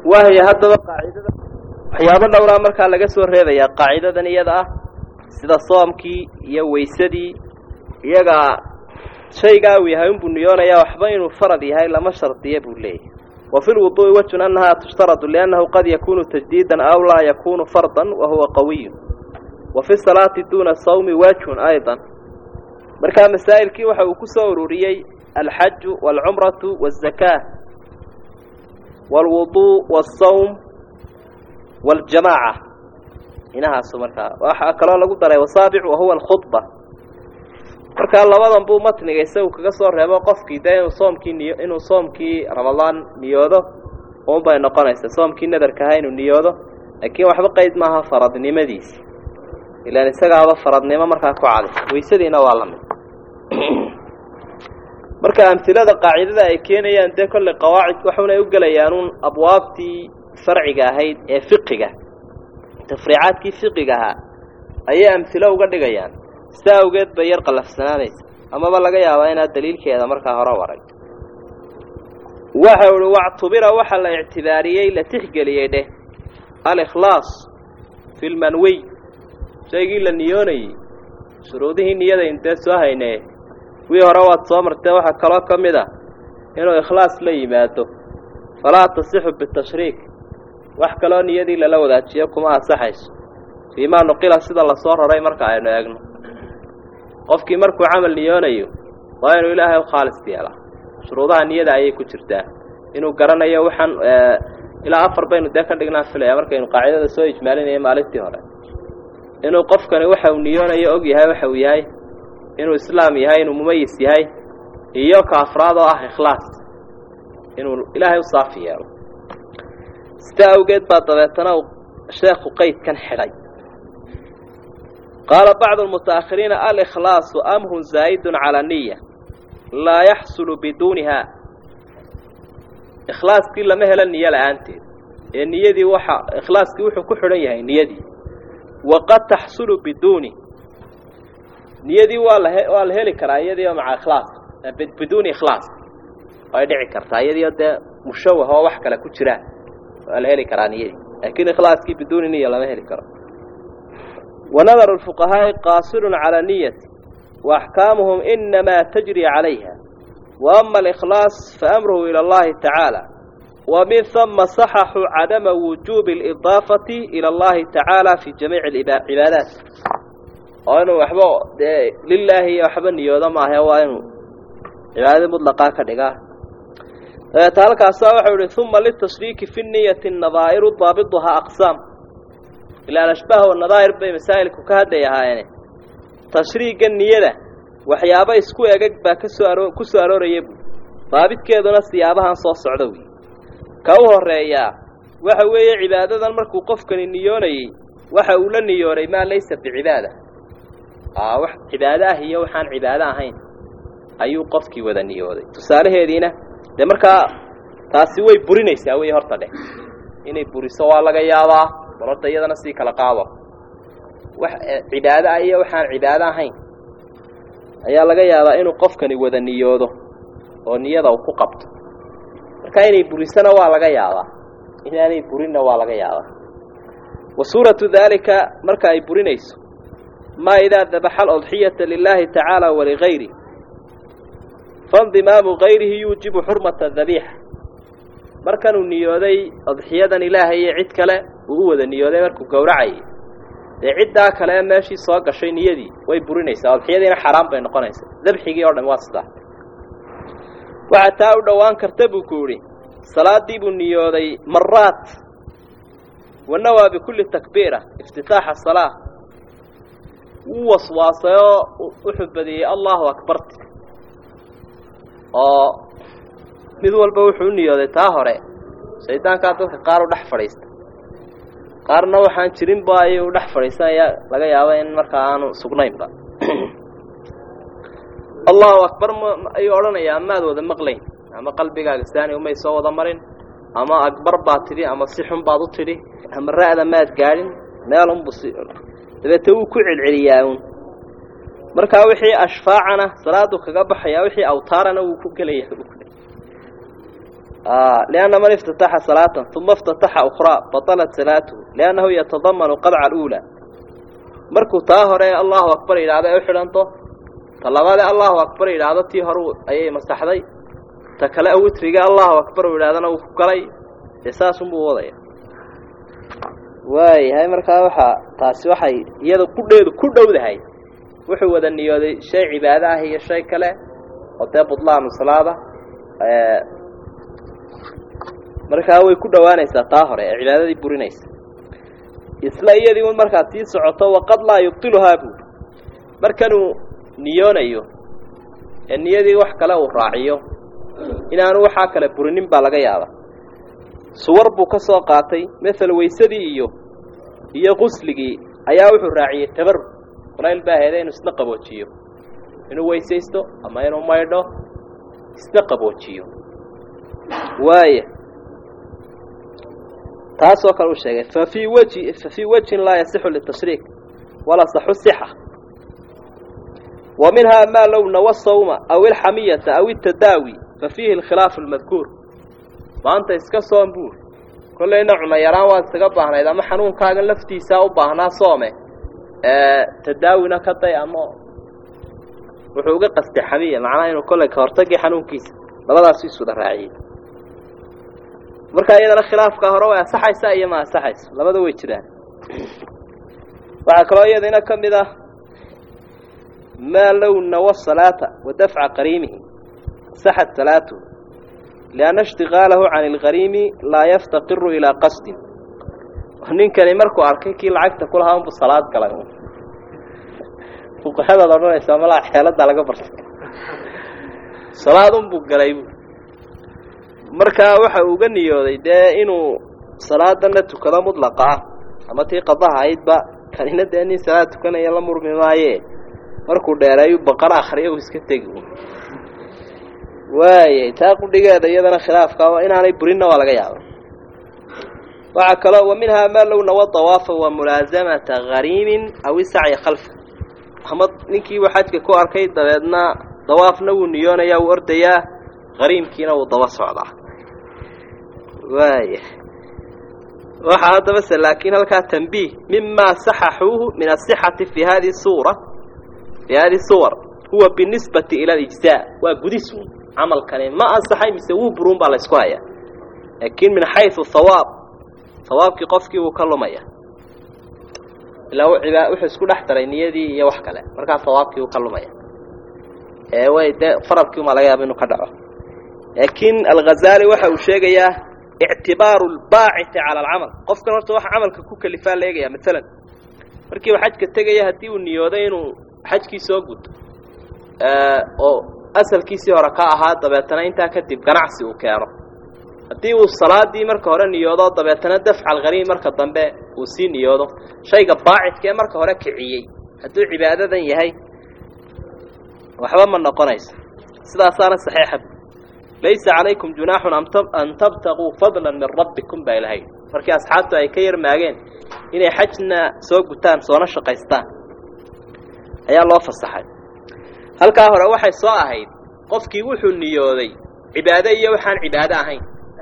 wahya haddaba qaacidada waxyaabo dhowraa markaa laga soo reebayaa qaacidadan iyada ah sida soomkii iyo weysadii iyagaa shaygaa uu yahay unbuu niyoonayaa waxba inuu farad yahay lama shardiya buu leeyahay wa fi lwuduu'i wejun annahaa tushtaradu liannahu qad yakunu tajdiidan aw laa yakunu fardan wa huwa qawiyun wa fi salaati duuna sawmi wejhun aydan markaa masaa'ilkii waxa uu ku soo ururiyey alxaju waalcumratu waazakaah waalwuduu waasawm waaljamaaca inahaasu markaa waxaa kaloo lagu daray wasaabic wahuwa alkhudba markaa labadan buu matniga isagu kaga soo reebo qofkii dee inuu soomkii niyo inuu soomkii ramadaan niyoodo un bay noqonaysaa soomkii nadarka ahaa inuu niyoodo laakiin waxba qeyd maaha faradnimadiisi ilaan isagaaba faradnimo markaa ku caday weysadiina waa la mid marka amhilada qaacidada ay keenayaan dee kolley qawaacid waxunay u gelayaan uun abwaabtii sharciga ahayd ee fiqiga tafriicaadkii fiqiga ahaa ayay amhilo uga dhigayaan sidaa awgeed bay yar qallafsanaanaysa amaba laga yaabaa inaad daliilkeeda markaa hore waray waxa uhi wactubira waxa la ictibaariyey la tixgeliyey dheh alikhlaas fi lmanwiy shaygii la niyoonayey shuruudihii niyada intee soo haynee wii hore waad soo martee waxaa kaloo ka mid a inuu ikhlaas la yimaado falaa tasixu bitashriik wax kaloo niyadii lala wadaajiyo kuma ansaxayso fiimaa nuqila sida lasoo raray marka aynu eegno qofkii markuu camal niyoonayo waa inuu ilaahay u khaalis yeelaa shuruudaha niyada ayay ku jirtaa inuu garanayo waxaan ilaa afar baynu dee ka dhignaa filaya markaynu qaacidada soo ijmaalinaya maalintii hore inuu qofkani waxa uu niyoonayo og yahay waxa uu yahay inuu islaam yahay inuu mumayis yahay iyo ka afraad oo ah ikhlaas inuu ilaahay u saafi yeelo sidaa awgeed baa dabeetana uu sheekhu qeydkan xidhay qaala bacdu almuta'akhiriina alikhlaasu amrun zaa'idun calaa niya laa yaxsulu biduuniha ikhlaaskii lama helo niyo la-aanteed ee niyadii waxa ikhlaaskii wuxuu ku xidhan yahay niyadii waqad taxsulu biduuni niyadii waa la waa la heli karaa iyadii oo maca ikhlaas biduuni ikhlaas way dhici kartaa iyadii oo dee mushawah oo wax kale ku jiraan waa la heli karaa niyadii laakiin ikhlaaskii biduuni niya lama heli karo wanadaru lfuqahaa'i qaasirun calaa niyati wa axkaamuhum inamaa tajri calayha wa ama alikhlaas faamruhu ila allahi tacaala wa min hama saxaxuu cadama wujuubi alidaafati ila allahi tacaala fi jamiici cibaadaat oo inuu waxba dee lilaahi iyo waxba niyoodo maahe waa inuu cibaadadii mutlaqaa ka dhigaa dabeeta halkaasa waxau ihi uma litashriiki fi niyati nadaa'iru daabiduhaa aqsaam ilaa ashbaah wanadaa'ir bay masaa'ilku ka hadlay ahaayeene tashriigga niyada waxyaabo isku egag baa kasoo aro ku soo arooraya bu daabidkeeduna siyaabahan soo socda wey ka u horeeyaa waxa weeye cibaadadan markuu qofkani niyoonayey waxa uu la niyoonay maa laysa bicibaada aa wax cibaado ah iyo waxaan cibaado ahayn ayuu qofkii wada niyooday tusaalaheediina dee markaa taasi way burinaysaa wey horta dheh inay buriso waa laga yaabaa bal horta iyadana sii kala qaado wax cibaado ah iyo waxaan cibaado ahayn ayaa laga yaabaa inuu qofkani wada niyoodo oo niyada uu ku qabto marka inay burisona waa laga yaabaa inaanay burinna waa laga yaabaa wa suuratu daalika marka ay burinayso maa idaa dabaxa alodxiyata lilaahi tacaala waligayri faindimaamu gayrihi yuujibu xurmata dabiixa markanuu niyooday odxiyadan ilaahay iyo cid kale uu u wada niyooday markuu gowracayay dee ciddaa kale ee meeshii soo gashay niyadii way burinaysaa odxiyadiina xaaraan bay noqonaysaa dabxigii oo dhan waa sidaa waxaa taa u dhowaan karta buu ku yidhi salaadii buu niyooday maraat wanawaa bikulli takbiira iftitaaxa salaa wuu waswaasay oo wuxuu badiyey allahu akbarti oo mid walba wuxuu u niyooday taa hore shaydaankaa dadka qaar u dhex fadhiista qaarna waxaan jirinba ayuu dhex fadhiisanaya laga yaaba in markaa aanu sugnaynba allahu akbar ayuu odhanayaa maad wada maqlayn ama qalbigaaga saani umay soo wada marin ama akbar baad tidhi ama si xun baad u tidhi ama ra'da maad gaadhin meelunbu si dabeete wuu ku celceliyaa uun markaa wixii ashfaacana salaadu kaga baxayaa wixii awtaarana wuu ku gelaya lianna man iftataxa salaatan uma iftataxa ukhraa batalat salaatuhu liannahu yatadamanu qadca aluulaa markuu taa hore allahu akbar yidhahdo ay u xidhanto ta labaade allahu akbar yidhaahdo tii hore ayay masaxday ta kale witriga allahu akbar u yidhahdana uu ku galay dee saasunbuu wadaya waayahay markaa waxaa taasi waxay iyada qudheedu ku dhowdahay wuxuu wada niyooday shay cibaado ah iyo shay kale oo dee budlaanu salaada markaa way ku dhowaanaysaa taa hore ee cibaadadii burinaysa isla iyadii un markaad sii socoto waqad laa yubtiluhaa buuri markanuu niyoonayo ee niyadii wax kale uu raaciyo inaanu waxaa kale burinin baa laga yaaba suwar buu ka soo qaatay mael waysadii iyo iyo qusligii ayaa wuxuu raaciyey tabarug kulayl baa heeda inuu isna qaboojiyo inuu weysaysto ama inuu maydho isna qaboojiyo waaya taasoo kale u sheegay fa fii wji fa fii wajhin laa yasixu litashriik walaa saxu sixa wa minhaa maa low nawa sawma aw ilxamiyata aw itadaawi fa fiihi alkhilaafu almadkuur maanta iska soom buur kollayna cuna yaraan waad isaga baahnayd ama xanuunkaagan laftiisaa u baahnaa soome tadaawina ka day ama wuxuu uga qastay xamiya macnaha inuu kollay ka hortagii xanuunkiisa labadaasuu isuda raaciyey markaa iyadana khilaafka hore way asaxaysaa iyo ma asaxayso labada way jiraan waxaa kaloo iyadana ka mid ah maa low nawa salaata wa dafca qariimihi saxat salaatuhu lianna ishtigaalahu can ilqariimi laa yaftaqiru ilaa qasdin ninkani markuu arkay kii lacagta ku lahaa unbu salaad galay fuqahadaad odhanaysaa malaa xeeladaa laga bartay salaad unbuu galay bu markaa waxa uga niyooday dee inuu salaadana tukado mudlaqa ah ama tii qadaha ahaydba kanina dee nin salaad tukanaya la murmi maaye markuu dheereeyu baqara akriya uu iska tegi waayay taa qudhigeeda iyadana khilaafka inaanay burinna waa laga yaaba waxaa kaloo wa minhaa maa low nawa dawaafa wa mulaasamata hariimin aw isacya khalfa ama ninkiibu xajka ku arkay dabeedna dawaafna wuu niyoonaya wuu ordayaa hariimkiina wuu daba socdaa waaya waxaa haddaba se laakiin halkaa tanbiih mima saxaxuuhu min asixati fi hadi suura fi hadi suwar huwa binisbati ila alijzaa waa gudisun camalkani ma ansaxay mise wuu buruun baa la ysku hayaa laakiin min xaysu hawaab hawaabkii qofkii wuu ka lumaya ilaa wuxuu isku dhex daray niyadii iyo wax kale markaa hawaabkii wuu ka lumaya ee way dee faradkii umaa laga yaaba inuu ka dhaco laakiin alghazali waxa uu sheegayaa ictibaaru lbaaciti cala alcamal qofkan horta waxa camalka ku kalifaa la eegaya maalan markii uu xajka tegaya haddii uu niyooday inuu xajkii soo guto oo asalkiisii hore ka ahaa dabeetana intaa kadib ganacsi uu keeno haddii uu salaadii marka hore niyoodo dabeetana dafca alghariim marka dambe uu sii niyoodo shayga baacidka ee marka hore kiciyey hadduu cibaadadan yahay waxba ma noqonayso sidaasaana saxiixa laysa calaykum junaaxun an tabtaguu fadlan min rabbikum baa ilahay markii asxaabtu ay ka yarmaageen inay xajna soo gutaan soona shaqaystaan ayaa loo fasaxay halkaa hore waxay soo ahayd qofkii wuxuu niyooday cibaado iyo waxaan cibaado ahayn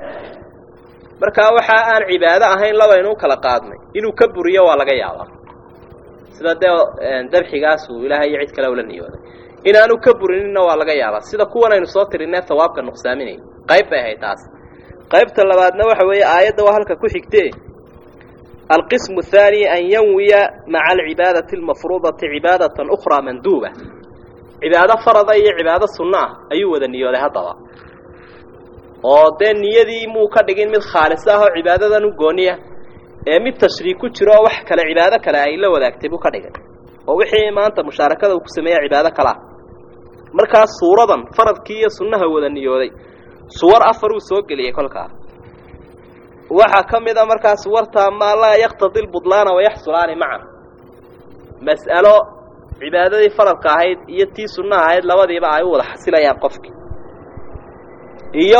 markaa waxa aan cibaado ahayn labaynu u kala qaadnay inuu ka buriyo waa laga yaabaa sida dee dabxigaasuu ilaahay iyo cid kale ula niyooday inaanu ka burinina waa laga yaabaa sida kuwan aynu soo tirinee hawaabka nuqsaaminay qayb bay ahayd taas qaybta labaadna waxa weeye aayadda waa halka ku xigtee alqismu athaani an yanwiya maca alcibaadati almafruudati cibaadatan ukhraa manduuba cibaado farada iyo cibaado sunno ah ayuu wada niyooday haddaba oo dee niyadii muu ka dhigin mid khaalis ah oo cibaadadan u gooniya ee mid tashriik ku jiro oo wax kale cibaado kale ay la wadaagtay buu ka dhigay oo wixii maanta mushaarakada uu ku sameeya cibaado kale ah markaas suuradan faradkii iyo sunnaha wada niyooday suwar afar uu soo geliyey kolkaa waxaa ka mid a markaa suwartaa maa laa yaktadi lbudlaana wayaxsulaani macan mas'alo cibaadadii faradka ahayd iyo tii sunnaha ahayd labadiiba ay u wada xasilayaan qofkii iyo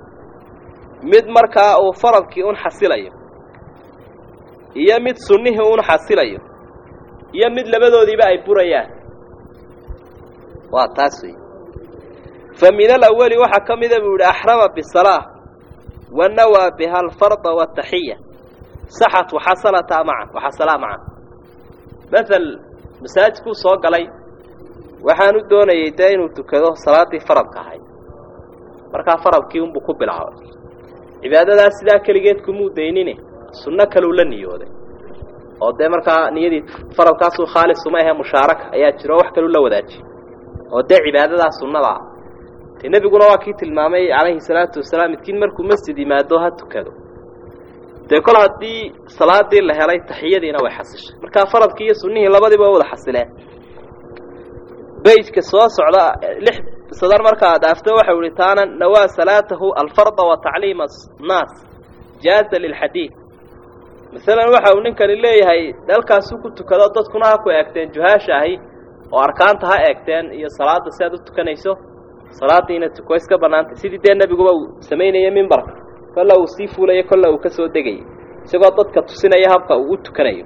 mid markaa uu faradkii un xasilayo iyo mid sunnihii un xasilayo iyo mid labadoodiiba ay burayaan waa taas wey fa min alawali waxaa ka mida buu yihi axrama bisalaa wanawaa biha alfarda wataxiya saxat waxasalataa macan waxasalaa macan maal masaajidkuu soo galay waxaanu doonayay dee inuu tukado salaaddii faradka ahayd markaa faradkii unbuu ku bilaabay cibaadadaas sidaa keligeed kumuu daynine sunno kaleu la niyooday oo dee markaa niyadii faradkaasuu khaalis uma ahe mushaaraka ayaa jiro wax kaleu la wadaajiyey oo dee cibaadadaa sunnadaa dee nebiguna waa kii tilmaamay calayhi salaatu wasalaam midkiin markuu masjid yimaado ha tukado dee kol haddii salaadii la helay taxiyadiina way xasishay markaa faradkii iyo sunnihii labadiiba way wada xasileen beyjka soo socda lix sadar markaa dhaafto waxau ihi taana nawaa salaatahu alfarda wa tacliima annaas jaaza lilxadiid masalan waxa uu ninkani leeyahay dalkaasuu ku tukado dadkuna ha ku eegteen juhaasha ahi oo arkaanta ha eegteen iyo salaada si aad u tukanayso salaadiina tuko iska bannaantay sidii dee nebiguba uu samaynayay mimbarka kolla uu sii fuulayo kolla uu ka soo degayay isagoo dadka tusinaya habka uu u tukanayo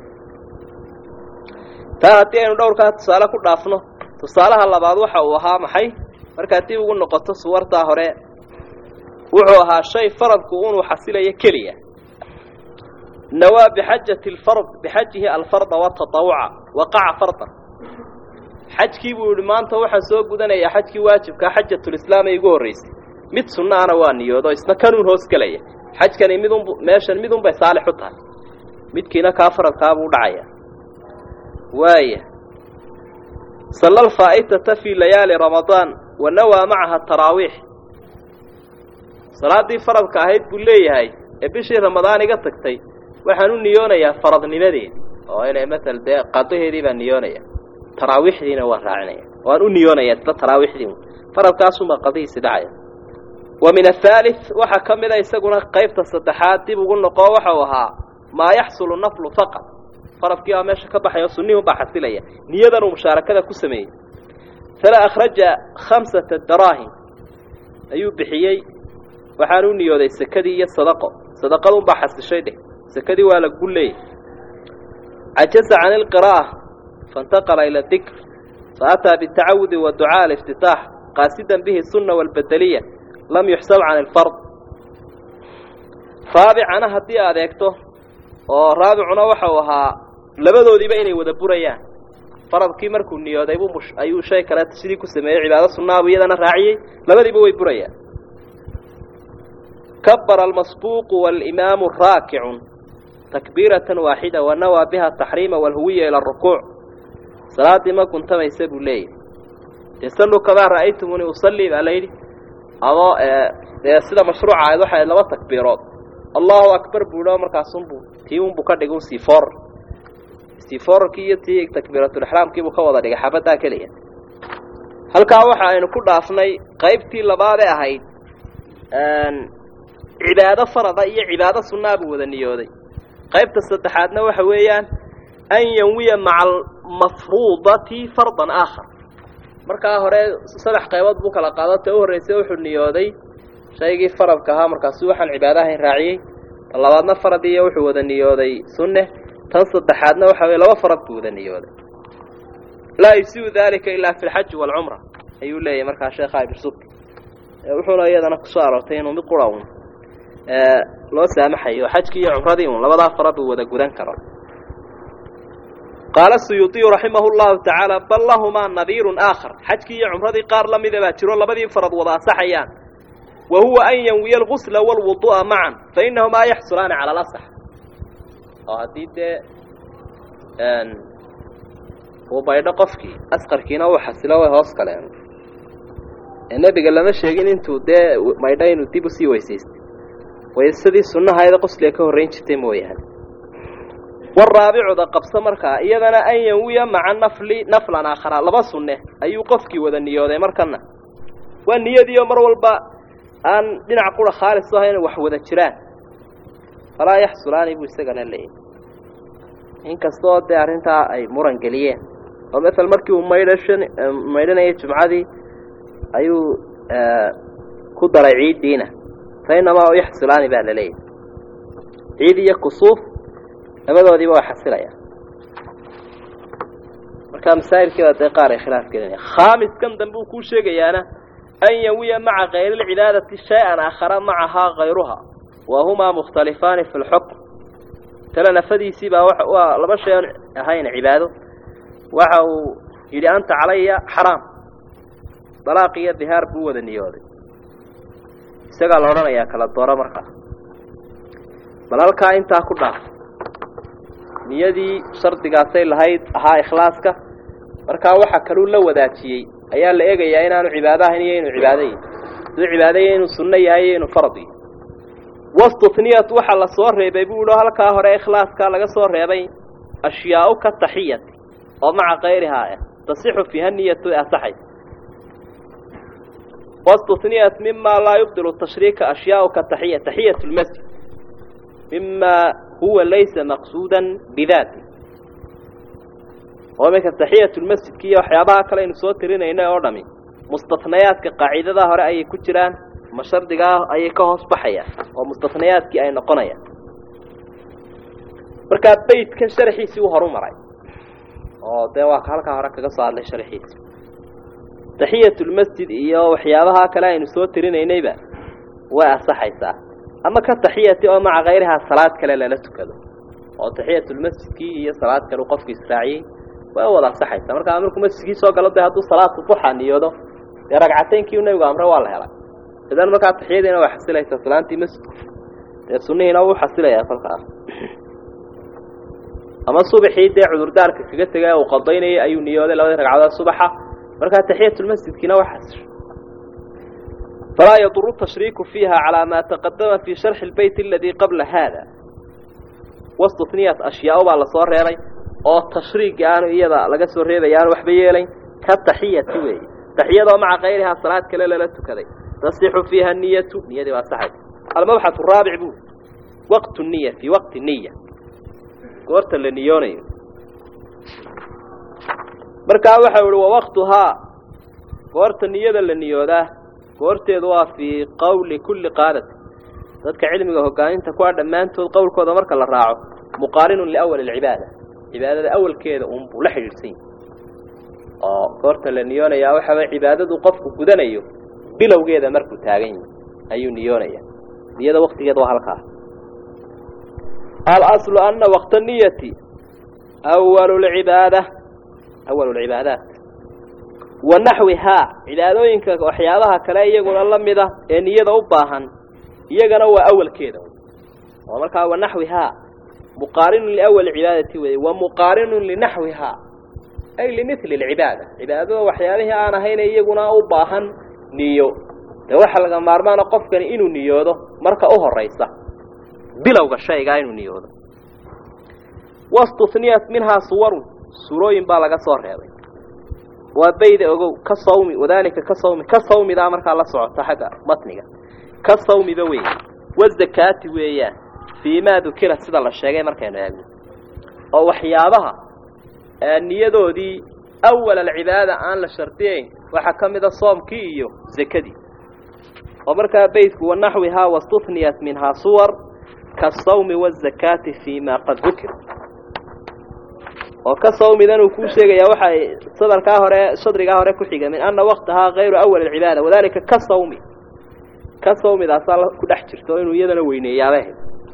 taa haddii aynu dhowrkaa tusaale ku dhaafno tusaalaha labaad waxa uu ahaa maxay markaa dib ugu noqoto suwartaa hore wuxuu ahaa shay faradku unuu xasilayo keliya nawaa bixajati lfard bixajihi alfarda watatawuca waqaca fardan xajkii buu yihi maanta waxaan soo gudanayaa xajkii waajibkaa xajatulislaam ay igu horraysay mid sunnaana waa niyoodo isna kanuun hoos gelaya xajkani midun meeshan midunbay saalix u tahay midkiina kaa faradkaabuu dhacaya waaya salla alfaa'itata fii layaali ramadaan wa nawaa macaha taraawiix salaaddii faradka ahayd buu leeyahay ee bishii ramadaan iga tagtay waxaan u niyoonayaa faradnimadeedi oo inay matal dee qadaheedii baan niyoonaya taraawiixdiina waan raacinaya waan u niyoonaya isla taraawiixdii faradkaasumaa qadihiisi dhacaya wa min athaalith waxaa ka mida isaguna qaybta saddexaad dib ugu noqo waxau ahaa maa yaxsulu naflu faqad faradkii baa meesha ka baxay oo sunnihii unbaa xasilaya niyadan uu mushaarakada ku sameeyey fala akhraja khamsata daraahim ayuu bixiyey waxaan u niyooday sekadii iyo sadaqo sadaqadunbaa xasishay dheh sekadii waa la gulleeyey cajaza can ilqiraa'a faintaqala ila dikr faataa bitacawudi wa ducaa aliftitaax qaasidan bihi sunna waalbedeliya lam yuxsab can ilfard raabicana haddii aad eegto oo raabicuna waxau ahaa labadoodiiba inay wada burayaan faradkii markuu niyooday buu mush ayuu shay kale sidii ku sameeyey cibaado sunnaabu iyadana raaciyey labadiiba way burayaan kabara almasbuuqu waalimaamu raakicun takbiiratan waaxida wa nawaa biha taxriima walhuwiya ila arukuuc salaaddii ma guntamaysa buu leeyahy dee salluu kamaa ra'aytumuni usallii baa layidhi ama dee sida mashruuca ahayd waxay ahayd laba takbiirood allahu akbar buu idhao markaasunbuu tii unbuu ka dhigay un siifoor siifoorarkii iyo tii takbiiratulixraamkiibuu ka wada dhigay xabaddaa keliya halkaa waxa aynu ku dhaafnay qaybtii labaadee ahayd cibaado farada iyo cibaado sunnaa buu wada niyooday qaybta saddexaadna waxa weeyaan an yanwiya maca almafruudati fardan aakhar markaa hore saddex qaybood buu kala qaado ta u horreysay wuxuu niyooday shaygii faradka ahaa markaasu waxaan cibaadahayn raaciyey tan labaadna farad iyo wuxuu wada niyooday sunne tan saddexaadna waxa weye laba farad buu wada niyooday laa yusiu dalika ilaa fi lxaji waalcumra ayuu leeyahay markaa sheekha ibrsub wuxuuna iyadana kusoo aroortay inuu mid qura un loo saamaxayo xajkii iyo cumradii un labadaa farad uu wada gudan karo qaala suyuudiyu raximahu llahu tacaala bal lahumaa nadiirun aakhar xajkii iyo cumradii qaar la mida baa jiro labadii farad wada asaxayaan wa huwa an yanwiya algusla waalwudu'a macan fa inahumaa yaxsulaani cala alasax oo haddii dee uu baydho qofkii asqarkiina uu xasilo way hoos galeen ee nebiga lama sheegin intuu dee maydho inuu dib usii weysaystay waysadii sunnahaeda qosliga ka horrayn jirtay mooyaane waraabicuda qabso markaa iyadana an yanwiya maca nafli naflan aakhara laba sunne ayuu qofkii wada niyooday markana waa niyadiioo mar walba aan dhinac qura khaalis u ahayn wax wada jiraan falaa yaxsulaani buu isagana leeyahy inkastoo dee arrintaa ay muran geliyeen oo masel markii uu maydhashan maydhanayay jumcadii ayuu ku daray ciiddiina fa inamaa yaxsulaani baa la leeyahy ciid iyo kusuuf labadoodiiba waa xasilaya marka masaa'ilkii baa dee qaar ay khilaaf gelinaya khaamiskan dambe uu kuu sheegayaana an yawiya maca kayrilcibaadati shay-an aakhara macahaa kayruha wahumaa mukhtalifaani fi lxukm tale nafadiisii baa waa laba shay oon ahayn cibaado waxa uu yidhi anta calaya xaraam dalaaq iyo dihaar buu wada niyooday isagaa la odhanayaa kala dooro markaa bal halkaa intaa ku dhaaf niyadii shardigaasay lahayd ahaa ikhlaaska markaa waxa kaluu la wadaajiyey ayaa la eegayaa inaanu cibaado ahayn iyo inuu cibaado yahy siduu cibaadaya inuu sunno yahay iyo inuu farad yahy wastuhniyat waxaa la soo reebay buu ihi halkaa hore ikhlaaska laga soo reebay ashyaau ka taxiyati oo maca kayrihaa ah tasixu fiiha niyatu ee asaxaysa wastuhniyat mima laa yubdilu tashriika ashyaau ka taxiya taxiyat lmasjid mima huwa laysa maqsuudan bidaati oo iminka taxiyat lmasjidki iyo waxyaabaha kale aynu soo tirinayna oo dhami mustatnayaadka qaacidada hore ayay ku jiraan ma shardigaa ayay ka hoos baxayaan oo mustatnayaadkii ay noqonayaan markaa beytkan sharxiisii u horu maray oo dee waa halkaa hore kaga soo hadlay sharxiisi taxiyatulmasjid iyo waxyaabaha kale aynu soo tirinaynayba way asaxaysaa ama ka taxiyati oo maca kayrihaa salaad kale lala tukado oo taxiyatulmasjidkii iyo salaad kale qofku israaciyey way wada asaxaysaa markaa markuu masjidkii soo galo dee hadduu salaatu duxa niyoodo dee ragcateynkii nabigu amre waa la helay idan markaa taxiyadiina way xasilaysaa salaantii masjidku dee sunnihiina wuu xasilayaa kolkaa ama subaxii dee cudurdaarka kaga tegay uu qadaynayay ayuu niyooday labadii ragcadood subaxa markaa taxiyatulmasjidkiina waa xasisho falaa yaduru tashriiku fiiha calaa maa taqadama fii sharxi lbeyt aladii qabla haada wastuhniyat ashyaau baa lasoo reebay oo tashriigi aanu iyada laga soo reebaya aanu waxba yeelayn ka taxiyati weeye taxiyadoo maca kayrihaa salaad kale lala tukaday tasixu fiiha niyatu niyadii waa saxaysa almabxath araabic buu waqtu niya fii waqti niya goorta la niyoonayo markaa waxau ihi wawaqtuhaa goorta niyada la niyoodaa goorteedu waa fii qowli kulli qaadati dadka cilmiga hogaaminta kuwa dhammaantood qowlkooda marka la raaco muqaarinun liawali alcibaada cibaadada awalkeeda unbuu la xidhiidhsan yahi oo goorta la niyoonayaa waxaaway cibaadadu qofku gudanayo bilowgeeda markuu taagan yahi ayuu niyoonaya niyada waktigeeda waa halkaa alaslu ana waqta niyati awalu lcibaada awalu lcibaadaat wa naxwihaa cibaadooyinka waxyaabaha kale iyaguna la mida ee niyada u baahan iyagana waa awalkeeda oo markaa wa naxwihaa muqaarinun liawali cibaadati wey wa muqaarinun linaxwihaa ay limili lcibaada cibaadada waxyaabihii aan ahayna iyaguna u baahan niyo dee waxaa laga maarmaana qofkani inuu niyoodo marka u horaysa bilowga shaygaa inuu niyoodo wastuhniyat minhaa suwarun surooyin baa laga soo reebay waa bayda ogow ka sawmi wadaalika ka sawmi ka sawmidaa markaa la socota xagga matniga ka sawmiba weeye wazakaati weeyaan fii maa dukira sida la sheegay markaynu eegno oo waxyaabaha niyadoodii awal alcibaada aan la shardiyayn waxaa ka mid a soomkii iyo zakadii oo markaa beydku wanaxwihaa wastuhniyat minhaa suwar kasawmi wazakaati fii maa qad dukir oo ka sawmidan uu kuu sheegayaa waxay sadarkaa hore shadrigaa hore ku xiga min ana waqtahaa kayru awal alcibaada wadalika ka sawmi ka sawmidaasaa ku dhex jirto inuu iyadana weyneeyaabah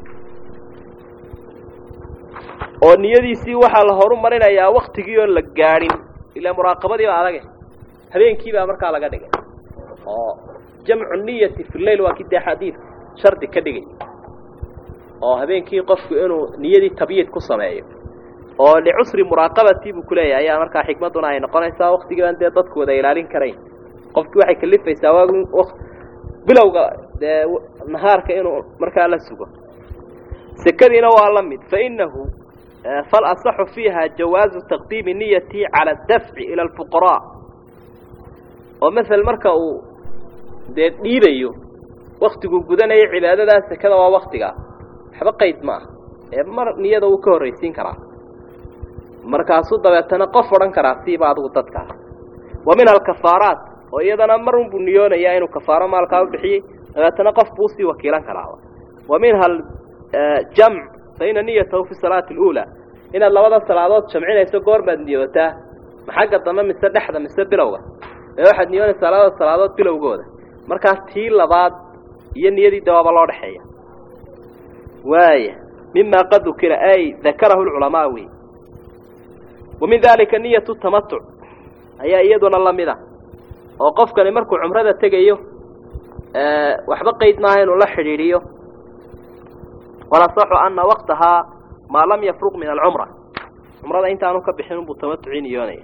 oo niyadiisii waxaa la horu marinayaa waktigii oon la gaadhin ilaa muraaqabadii baa adage habeenkii baa markaa laga dhigay oo jamcu niyati fi leyl waa kii dee xadiidka shardi ka dhigay oo habeenkii qofku inuu niyadii tabyid ku sameeyo oo licusri muraaqabatii buu kuleeyahay ayaa markaa xikmadduna ay noqonaysaa waktigii baan dee dadku wada ilaalin karayn qofkii waxay kalifaysaa waa bilowga dee nahaarka inuu markaa la sugo sekadiina waa la mid fainahu falasaxu fiiha jawaazu taqdiimi niyati cala adafci ila alfuqaraa oo masel marka uu dee dhiibayo waktiguu gudanayo cibaadadaa sekada waa waktigaa waxba qayd ma ah ee mar niyada wuu ka horraysiin karaa markaasuu dabeetana qof odhan karaa siiba adigu dadkaa wa minha alkafaaraat oo iyadana mar unbuu niyoonayaa inuu kafaaro maalkaa u bixiyey dabeetana qof buu usii wakiilan karaa wa minha aljamc fa ina niyatahu fi salaati aluulaa inaad labada salaadood jamcinayso goor baad niyootaa ma xagga dambe mise dhexda mise bilowga ee waxaad niyoonaysaa labada salaadood bilowgooda markaas tii labaad iyo niyadii dawaaba loo dhexeeya waaya mima qad dukira ay dakarahu lculamaa wey wa min dalika niyatu tamatuc ayaa iyaduna lamid a oo qofkani markuu cumrada tegayo waxba qeyd maaha inuu la xidhiidhiyo walasaxu ana waqtahaa maa lam yafruq min alcumra cumrada intaanu ka bixin unbuu tamatucii niyoonaya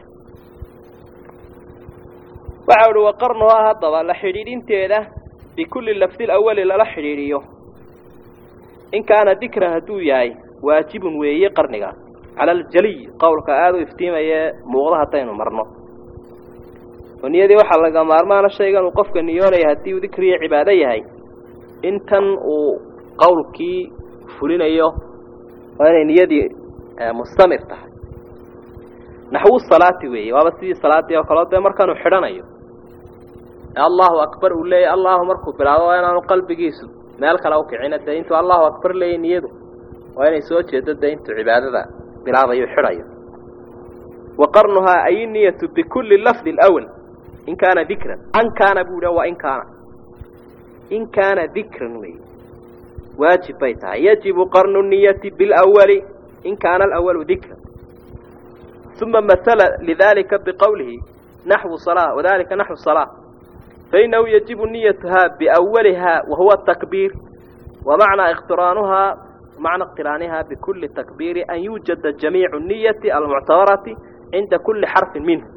waxa uhi waqarnuhaa haddaba la xidhiidhinteeda bikulli lafdi lawali lala xidhiidhiyo in kaana dikran hadduu yahay waajibun weeye qarniga cala aljaliy qowlka aada u iftiimaye muuqda haddaynu marno oo niyadii waxaa laga maarmaana shaygan uu qofka niyoonaya haddii uu dikriyo cibaado yahay intan uu qowlkii fulinayo waa inay niyadii mustamir tahay naxwu salaati weeye waaba sidii salaaddii oo kaleo dee markaanuu xidhanayo allahu akbar uu leeyahy allahu markuu bilaabo waa inaanu qalbigiisu meel kale ukicina dee intuu allahu akbar leeyay niyadu waa inay soo jeedo dee intuu cibaadada bilaabayo xidhayo wa qarnuhaa ay niyatu bikulli lafdi lwal in kaana dikran an kaana buu yidha waa in kaana in kaana dikran wey waajib bay tahay yajibu qarnu niyati bilawali in kaana alawalu dikran uma masala lidalika biqowlihi naxwu salaa wadalika naxwu salaa fainahu yajibu niyatuhaa biawaliha wahuwa takbiir wamacnaa iqtiraanuhaa macna iqtiraaniha bikulli takbiiri an yuujada jamiicu niyati almuctabarati cinda kulli xarfin minhu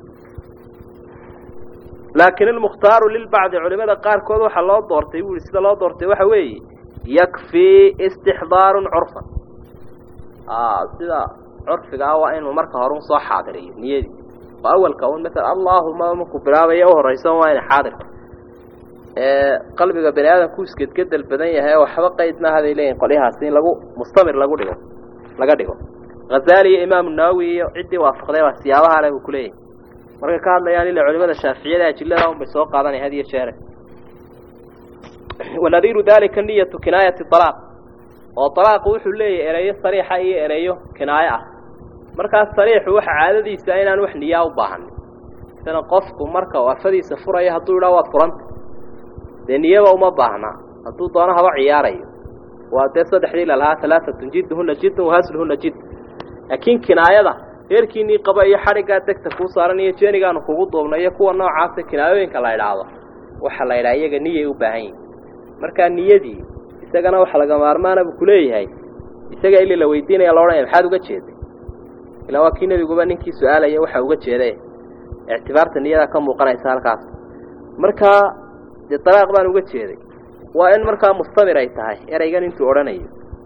laakin ilmukhtaaru lilbacdi culimada qaarkood waxaa loo doortay buu yihi sida loo doortay waxa weeye yakfii istixdaarun curfan sida curfiga ah waa inuu marka hore un soo xaadiriyo niyadii oo awalka un maala allaahuma markuu bilaabaya u horaysan waa ina xaadirka qalbiga bani aadamku isgedgedel badan yahay waxba qayd maaha bay leeyihin qolyahaasi in lagu mustamir lagu dhigo laga dhigo hazaali iyo imaamu nawowi iyo ciddii waafaqday baa siyaabaha leh buu kuleeyahay markay ka hadlayaan ila culimada shaaficiyada ajilada un bay soo qaadanaya had iyo jeere wanadiiru dalika niyatu kinaayati alaaq oo alaaqu wuxuu leeyahay ereyo sariixa iyo ereyo kinaayo ah markaas sariixu waxa caadadiisa inaan wax niyaa u baahanin isana qofku marka afadiisa furaya hadduu idhaa waad furanta dee niyaba uma baahna hadduu doono haba ciyaarayo waa dee saddexdii lalahaa alaaatun jidduhuna jiddun wahasluhuna jidd laakiin kinaayada reerkiinii qaba iyo xadhiggaa degta kuu saaran iyo jeenigaanu kugu duubna iyo kuwa noocaasa kinaayooyinka la idhaahdo waxaa la idhaha iyaga niyay u baahan yihin markaa niyadii isagana waxa laga maarmaana buu kuleeyahay isaga ili la weydiinaya la odhanaya maxaad uga jeeday ilaa waa kii nebiguba ninkii su-aalaya waxa uga jeeday ictibaarta niyadaa ka muuqanaysa halkaas markaa dee dalaaq baan uga jeeday waa in markaa mustamir ay tahay ereygan intuu odhanayo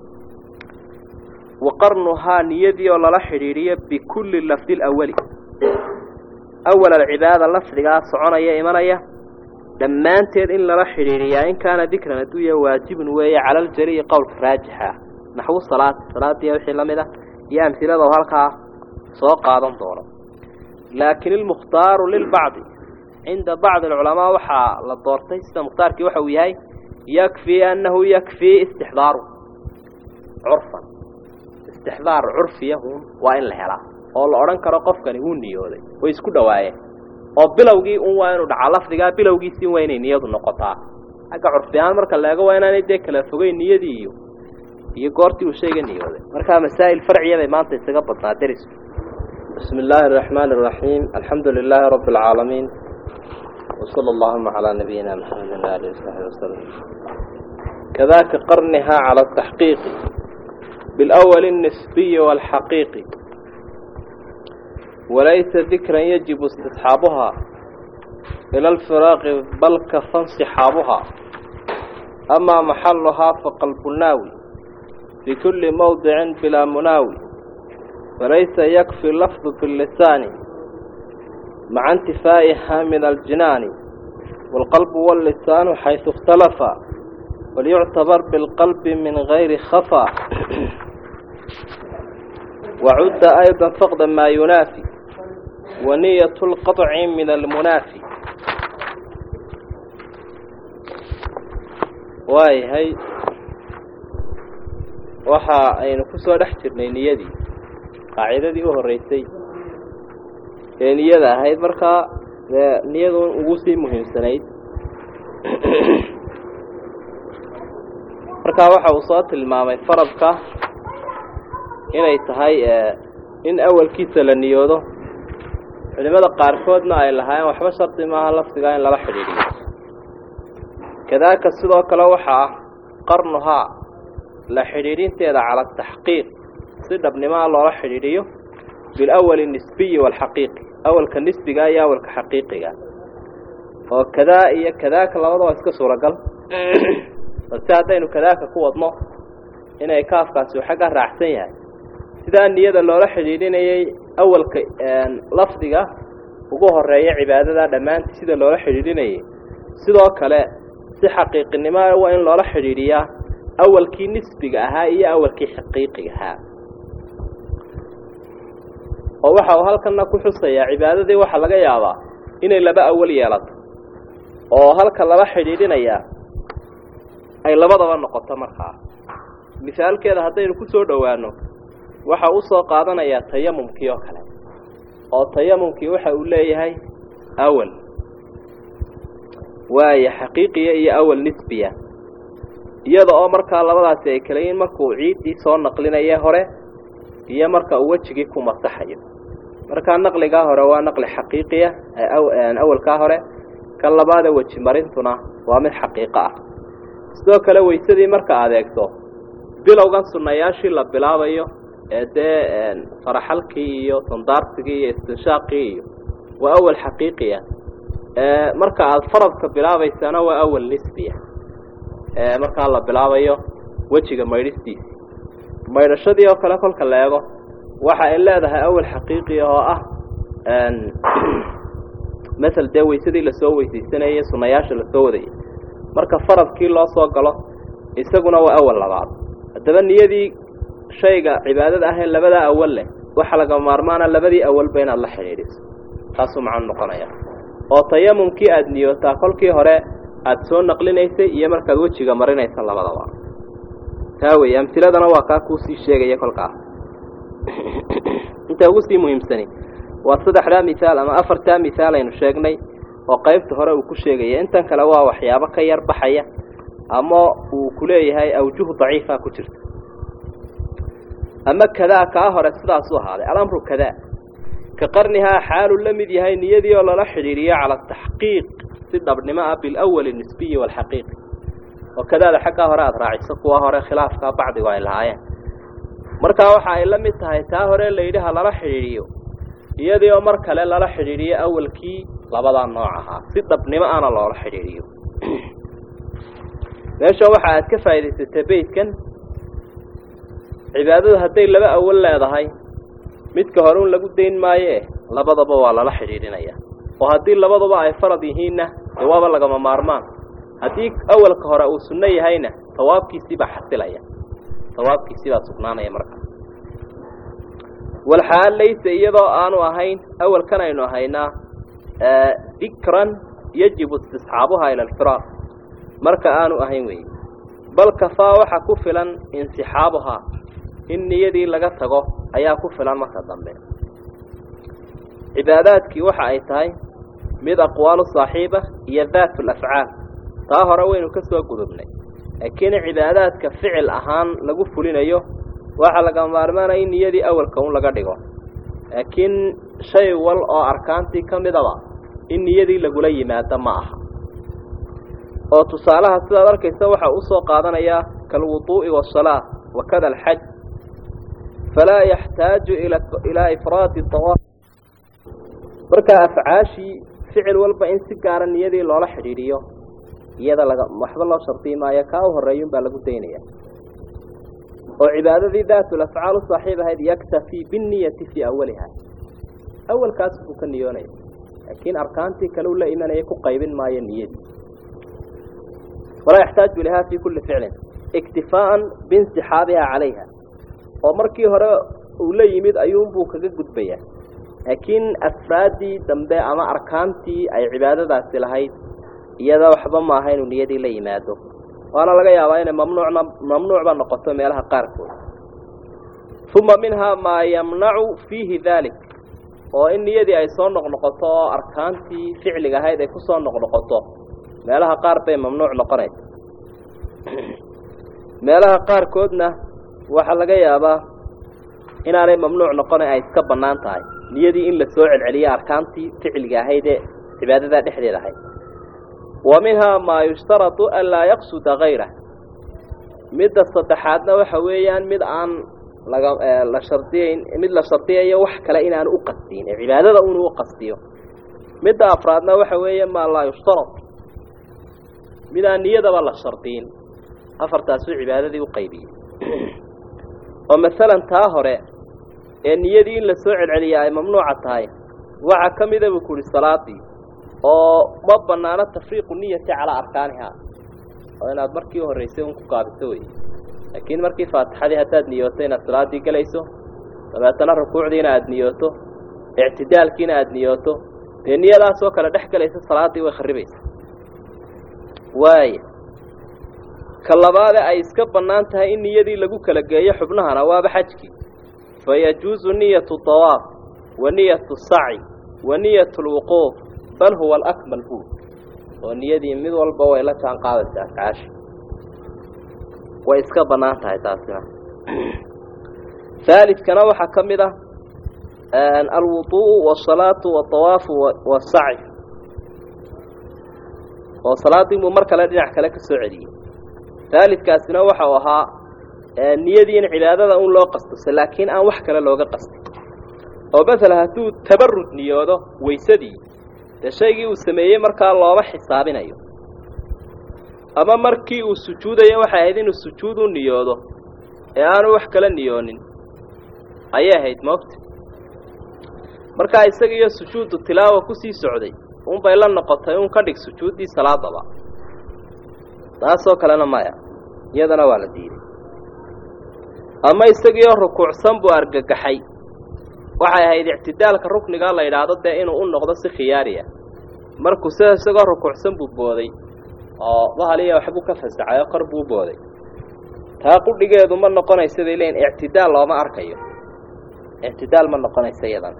wa qarnuhaa niyadii oo lala xidhiidhiyo bikulli lafdi lawali awal alcibaada lafdigaa soconaya imanaya dhammaanteed in lala xidhiidhiyaa in kaana dikran hadduu yahay waajibun weeye cala aljaliyi qowlka raajixa naxwu salaad salaadiiya wixii la mid ah iyo amhilada oo halkaa soo qaadan doono laakin ilmukhtaaru lilbacdi cinda bacdi alculamaa waxaa la doortay sida mukhtaarkii waxa uu yahay yakfii annahu yakfii istixdaaru curfan istixdaar curfiyahun waa in la helaa oo la odhan karo qofkani wuu niyooday way isku dhowaayeen oo bilowgii un waa inuu dhacaa lafdigaa bilowgiisii waa inay niyadu noqotaa xagga curfi ahaan marka la eego waa inaanay dee kala fogeyn niyadii iyo iyo goortii uu shayga niyooday markaa masaa'il farciya bay maanta isaga badnaa deris bismi illaahi araxmaani araxiim alxamdu lilaahi rabbi alcaalamiin wasala allahuma calaa nabiyina maxamedin waalihi wasaxbi wasalam kadaaka qarnihaa cala ataxqiiqi bilawali alnisbiyi waalxaqiiqi walaysa dikran yajibu istisxaabuhaa ila alfiraaqi bal kafa insixaabuhaa amaa maxaluhaa faqalbunaawi في كل موضع بلا مناوي فليس يكفي اللفظ باللسان مع انتفائها من الجنان والقلب واللسان حيث اختلفا وليعتبر بالقلب من غير خفا وعد أيضا فقد ما ينافي ونية القطع من المنافي واي هي waxa aynu ku soo dhex jirnay niyadii qaacidadii u horreysay ee niyada ahayd markaa dee niyadu ugu sii muhiimsanayd markaa waxa uu soo tilmaamay faradka inay tahay in awalkiisa la niyoodo culimada qaarkoodna ay lahaayeen waxba shardi maaha lafdigaa in lala xidhiidhiyo kadaaka sidoo kale waxaa ah qarnuhaa la xidhiidhinteeda cala ataxqiiq si dhabnimaa loola xidhiidhiyo bilawali nisbiyi waalxaqiiqi awalka nisbiga iyo awalka xaqiiqiga oo kadaa iyo kadaaka labada waa iska suuragal balse haddaynu kadaaka ku wadno inay kaafkaasi uu xagga raacsan yahay sidaa niyada loola xidhiidhinayay awalka lafdiga ugu horeeya cibaadada dhammaantii sida loola xidhiidhinayay sidoo kale si xaqiiqinimo waa in loola xidhiidhiyaa awalkii nisbiga ahaa iyo awalkii xaqiiqiga ahaa oo waxa uu halkana ku xusayaa cibaadadii waxaa laga yaabaa inay laba awal yeelato oo halka lala xidhiidhinayaa ay labadaba noqoto markaa misaalkeeda haddaynu ku soo dhowaano waxa u soo qaadanayaa tayamumkii oo kale oo tayamumkii waxa uu leeyahay awal waaya xaqiiqiya iyo awal nisbiya iyada oo markaa labadaasi ay kala yihiin markuu ciiddii soo naqlinaya hore iyo marka uu wejigii ku masaxayo markaa naqligaa hore waa naqli xaqiiqiya awalkaa hore ka labaada weji marintuna waa mid xaqiiqo ah sidoo kale weysadii marka aad eegto bilowgan sunnayaashii la bilaabayo ee dee faraxalkii iyo sandaarsigii iyo istinshaaqii iyo waa awal xaqiiqiya marka aada faradka bilaabaysana waa awal nisbiya markaa la bilaabayo wejiga maydhistiisi maydhashadii oo kale kolka la eego waxa ay leedahay awal xaqiiqiya oo ah masel dee weysadii lasoo weysaysanayay sunnayaasha lasoo wadayay marka faradkii loo soo galo isaguna waa awal labaad haddaba niyadii shayga cibaadada ahee labadaa awal leh waxa laga maarmaana labadii awalba inaad la xidhiidhiso taasuu macanu noqonaya oo tayamumkii aada niyootaa kolkii hore aada soo naqlinaysay iyo markaad wejiga marinaysa labadaba taa wey amtiladana waa kaa kuusii sheegaya kolkaa inta ugu sii muhiimsani waa saddexdaa mihaal ama afartaa mihaal aynu sheegnay oo qaybta hore uu ku sheegaya intan kale waa waxyaabo ka yar baxaya ama uu ku leeyahay awjuh daciifa ku jirta ama kadaa kaa hore sidaasuu ahaaday alamru kadaa ka qarnihaa xaaluu la mid yahay niyadii oo lala xidhiiriyo cala ataxqiiq si dhabnimo ah bilawali nisbiyi waalxaqiiqi oo kadaada xaggaa hore aada raaciso kuwa hore khilaafkaa bacdigu ay lahaayeen markaa waxa ay la mid tahay taa hore layidhi ha lala xidhiidhiyo iyadii oo mar kale lala xidhiidhiyo awalkii labadaa nooc ahaa si dhabnimo ana loola xidhiidhiyo meesha waxa aad ka faa'idaysatay beydkan cibaadadu hadday laba awal leedahay midka hore un lagu dayn maayoe labadaba waa lala xidhiidhinaya oo haddii labaduba ay farad yihiinna dee waaba lagama maarmaan haddii awalka hore uu sunno yahayna sawaabkiisii baa xasilaya sawaabkiisii baa sugnaanaya markaa walxaal laysa iyadoo aanu ahayn awalkan aynu ahaynaa dikran yajibu istisxaabuhaa ila alfiraaq marka aanu ahayn weeye bal kafaa waxa ku filan insixaabuhaa in niyadii laga tago ayaa ku filan marka dambe cibaadaadkii waxa ay tahay mid aqwaalu saaxiiba iyo daatu lafcaal taa hore waynu ka soo gudubnay laakiin cibaadaadka ficil ahaan lagu fulinayo waxaa laga maarmaanaya in niyadii awalka un laga dhigo laakiin shay wal oo arkaantii ka midaba in niyadii lagula yimaado ma aha oo tusaalaha sidaad arkaysa waxa usoo qaadanayaa kalwuduu'i waasalaa wakada alxaj falaa yaxtaaju ilaa ifraadi dawaaf marka afcaashii ficil walba in si gaara niyadii loola xidhiidhiyo iyada laga waxba loo shardiyi maayo kaa u horreeyun baa lagu daynaya oo cibaadadii daatul afcaal u saaxiib ahayd yaktafii binniyati fii awaliha awalkaas buu ka niyoonaya laakiin arkaantii kale u la imanaya ku qaybin maayo niyadii walaa yaxtaaju ilaha fii kulli ficlin iktifaaan biinsixaabiha calayha oo markii hore uu la yimid ayuunbuu kaga gudbayaa laakiin afraaddii dambe ama arkaantii ay cibaadadaasi lahayd iyada waxba maaha inuu niyadii la yimaado waana laga yaabaa inay mamnuucna mamnuucba noqoto meelaha qaarkood uma minhaa maa yamnacu fiihi dalik oo in niyadii ay soo noqnoqoto oo arkaantii ficliga ahayd ay kusoo noqnoqoto meelaha qaar bay mamnuuc noqonaysa meelaha qaarkoodna waxaa laga yaabaa inaanay mamnuuc noqona ay iska bannaan tahay niyadii in la soo celceliyo arkaantii ficliga ahayd ee cibaadadaa dhexdeeda ahayd wa minhaa maa yushtaradu an laa yaqsuda kayrah midda saddexaadna waxa weeyaan mid aan laga la shardiyayn mid la shardiyayo wax kale inaan u qasdiyin ee cibaadada unu u qasdiyo midda afraadna waxa weeye maa laa yushtarad mid aan niyadaba la shardiyin afartaasuu cibaadadii u qaybiyey oo masalan taa hore ee niyadii in la soo celceliya ay mamnuuca tahay waxaa ka mida buu ku uhi salaadii oo ma banaano tafriiqu niyati calaa arkaaniha oo inaad markii horreysay un ku gaabiso wey laakiin markii faatixadii haddaad niyooto inaad salaaddii gelayso dabeetana rukuucdiina aada niyooto ictidaalkiina aada niyooto dee niyadaasoo kale dhex gelaysa salaaddii way kharibaysa waaya ka labaade ay iska bannaan tahay in niyadii lagu kala geeyo xubnahana waaba xajkii fa yajuusu niyatu dawaaf wa niyatu saci wa niyatu lwuquuf bal huwa alakmal buud oo niyadii mid walba way la jaan qaadaysa afcaashi way iska bannaan tahay taasina haalidkana waxaa ka mid ah alwuduu'u waasalaatu waadawaafu wasaci oo salaaddii buu mar kale dhinac kale ka soo celiyey haalidkaasina waxa uu ahaa niyadii in cibaadada un loo qastose laakiin aan wax kale looga qastin oo masala hadduu tabarud niyoodo waysadii dee shaygii uu sameeyey markaa looma xisaabinayo ama markii uu sujuudayo waxay ahayd inuu sujuud u niyoodo ee aanu wax kala niyoonin ayay ahayd moogta markaa isagiiyo sujuudu tilaawa kusii socday unbay la noqotay un ka dhig sujuuddii salaadaba taasoo kalena maya iyadana waa la diiday ama isagiioo rukuucsan buu argagaxay waxay ahayd ictidaalka ruknigaa la yidhaahdo dee inuu u noqdo si khiyaari ah markuu sida isagoo rukuucsan buu booday oo bahaliya waxbuu ka fasaxay oo kor buu booday taa qudhigeedu ma noqonaysa bay leeyiin ictidaal looma arkayo ictidaal ma noqonaysa iyadan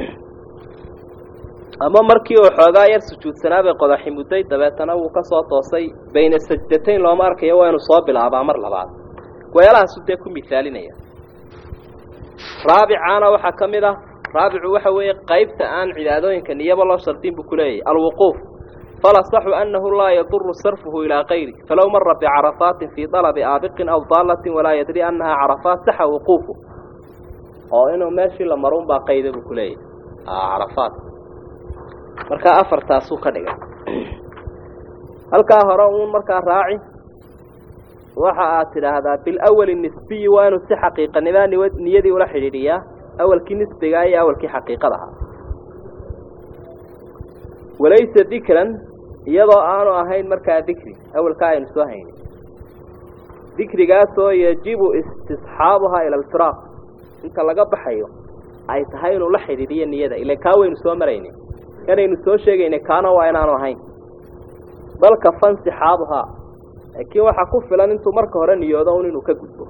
ama markii uu xoogaa yar sujuudsanaa bay qodaxi mudday dabeetana wuu ka soo toosay bayna sajdatayn looma arkayo waa inuu soo bilaabaa mar labaad weelahaasu dee ku misaalinaya raabicaana waxaa ka mid ah raabicu waxa weeye qaybta aan cibaadooyinka niyaba loo shardin buu ku leeyahy alwuquuf falasaxu annahu laa yaduru sarfuhu ilaa kayri falow mara bicarafaatin fii dalabi aabiqin aw daalatin walaa yadri annahaa carafaat saxa wuquufu oo inuu meeshii la marun baa qayda buu ku leeyahy carafaat markaa afartaasuu ka dhigay halkaa hore uun markaa raaci waxa aad tidhaahdaa bilawali nisbiyi waa inuu si xaqiiqanimaa niyadii ula xidhiidhiyaa awalkii nisbigaa iyo awalkii xaqiiqadaha walaysa dikran iyadoo aanu ahayn markaa dikri awalkaa aynu soo haynin dikrigaasoo yajibu istisxaabuhaa ila alfiraaq inta laga baxayo ay tahay inuu la xidhiidhiyo niyada ila kaa waynu soo maraynin kanaynu soo sheegaynay kaana waa inaanu ahayn balka fansixaabuhaa laakiin waxaa ku filan intuu marka hore niyoodo un inuu ka gudbo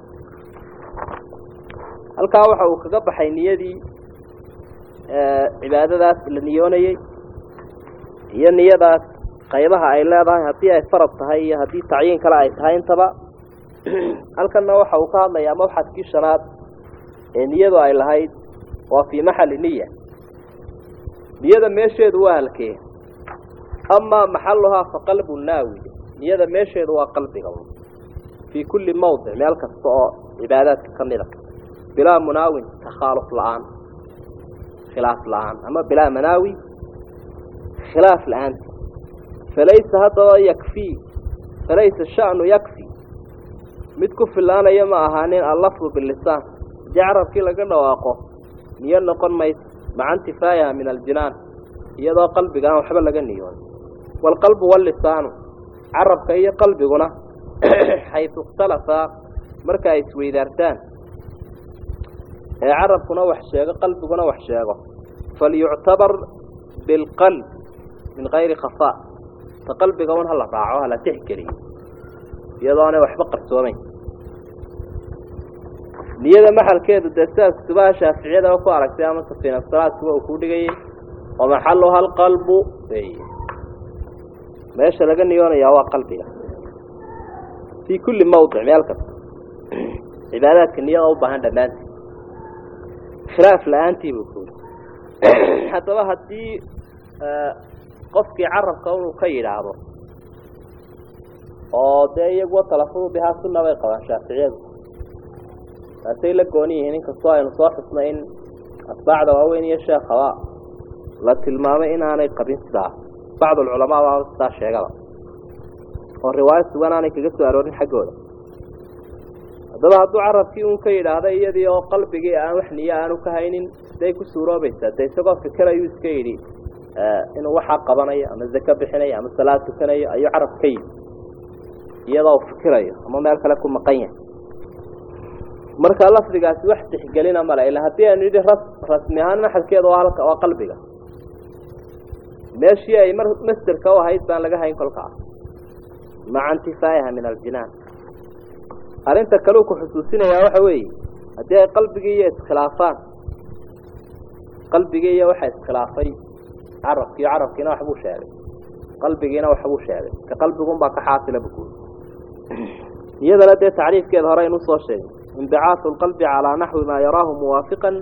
halkaa waxa uu kaga baxay niyadii cibaadadaas la niyoonayey iyo niyadaas qaybaha ay leedahay haddii ay farad tahay iyo haddii tacyiin kale ay tahay intaba halkanna waxa uu ka hadlayaa mabxadkii shanaad ee niyadu ay lahayd waa fii maxali niya niyada meesheedu waa halkee amaa maxaluhaa fa qalbu naawi niyada meesheedu waa qalbiga fii kulli mawdic meel kasta oo cibaadaadka ka mid a bilaa munaawin takhaaluf la-aan khilaaf la-aan ama bilaa manaawi khilaaf la-aanta falaysa haddaba yakfii falaysa sha'nu yakfi mid ku filaanaya ma ahaanin allafdu bilisaan haddii carabkii laga dhawaaqo niyo noqon mayso maca intifaayaha min aljinaan iyadoo qalbiga aan waxba laga niyoon waalqalbu wallisaanu carabka iyo qalbiguna xaysu ikhtalafaa marka ay isweydaartaan ee carabkuna wax sheego qalbiguna wax sheego falyuctabar bilqalb min kayri khafaa ta qalbiga un hala raaco hala tixgeliyo iyadoonay waxba qarsoomayn niyada maxalkeedu dee sidaas kutubaha shaaficiyadaba ku aragtay ama safiinasalaadkuba uu ku dhigayay oo maxaluha alqalbu wey meesha laga niyoonayaa waa qalbiga fii kulli mawdic meel kasta cibaadaadka niyada u baahan dhammaantii khilaaf la-aantii buu ku yidhi haddaba haddii qofkii carabka inuu ka yidhaahdo oo dee iyaguwa talafadu bihaa sunna bay qabaan shaaficiyadu taasay la gooni yihiin inkastoo aynu soo xusnay in atbaacda waaweyn iyo sheekhaba la tilmaamay inaanay qabin sidaa bacd alculamaa baa sidaa sheegaba oo riwaayo sugan aanay kaga soo aroorin xaggooda haddaba hadduu carabkii uun ka yidhaahda iyadii oo qalbigii aan wax niyo aanu ka haynin siday ku suuroobaysaa dee isagoo fikir ayuu iska yidhi inuu waxaa qabanayo ama zako bixinayo ama salaad tukanayo ayuu carab ka yidhi iyadoo fikirayo ama meel kale ku maqan yahay marka lafdigaasi wax tixgelina male ila haddii aynu yidhi ras rasmi ahaan maxalkeeda waa halka waa qalbiga meeshii ay mar masderka u ahayd baan laga hayn kolkaa maca intifaa'iha min aljinaan arrinta kale uu ku xusuusinayaa waxa weeye haddii ay qalbigii iyo iskhilaafaan qalbigii iyo waxa iskhilaafay carabkiiyo carabkiina waxbuu sheegay qalbigiina waxbuu sheegay ka qalbigunbaa ka xaasila bukuuri iyadana dee tacriifkeeda hore aynu usoo sheegay inbicaahu lqalbi calaa naxwi maa yaraahu muwaafiqan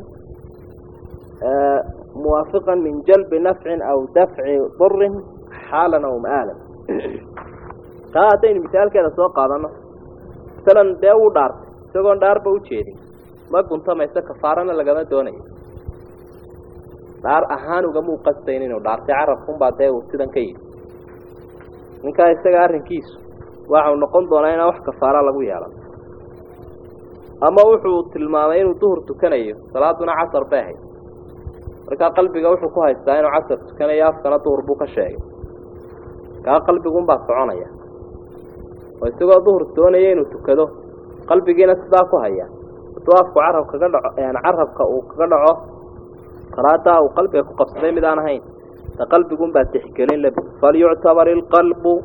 muwaafiqan min jalbi nafcin aw dafci durin xaalan aw ma'aalan taa haddaynu misaalkeeda soo qaadano masalan dee wuu dhaartay isagoon dhaarba u jeedin ma guntamayso kafaarana lagama doonayo dhaar ahaan ugamuu qastayn inuu dhaartay carabkunbaa dee uu sidan ka yidhi ninkaa isaga arrinkiisu waxau noqon doonaa inaan wax kafaara lagu yeelan ama wuxuu tilmaamay inuu duhur tukanayo salaaduna casar bay ahayd markaa qalbiga wuxuu ku haystaa inuu casar tukanayo afkana duhur buu ka sheegay kaa qalbigunbaa soconaya oo isagoo duhur doonaya inuu tukado qalbigiina sidaa ku haya hadduu afku carab kaga dhaco carabka uu kaga dhaco salaadaa uu qalbiga ku qabsaday mid aan ahayn ta qalbigunbaa tixgelin le falyuctabar ilqalbu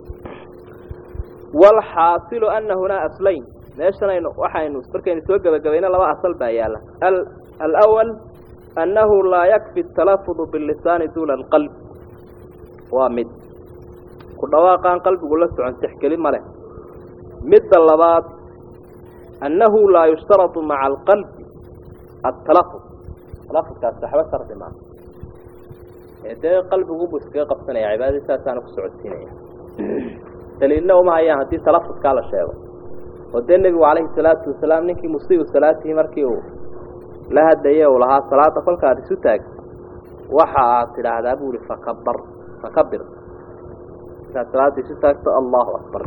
walxaasilu ana hunaa aslayn meeshan aynu waxaynu markaynu soo gebagabayno laba asal baa yaalla alawal annahu laa yakfi atalafudu bilisaani duuna alqalb waa mid ku dhawaaqaan qalbigu la socon tixgelin ma leh midda labaad annahu laa yushtaradu maca alqalbi atalafud talafudkaas waxba shardi maa ee dee qalbigubu iskaga qabsanaya cibaadadii saasaana ku socodsiinaya daliilna uma hayaan haddii talafudkaa la sheego oo dee nebigu calayhi salaatu wasalaam ninkii musiibu salaatihi markii uu la hadlaye uu lahaa salaada kolkaad isu taag waxa aad tidhaahdaa bu ihi fakabar fakabir markaad salaada isu taagto allahu akbar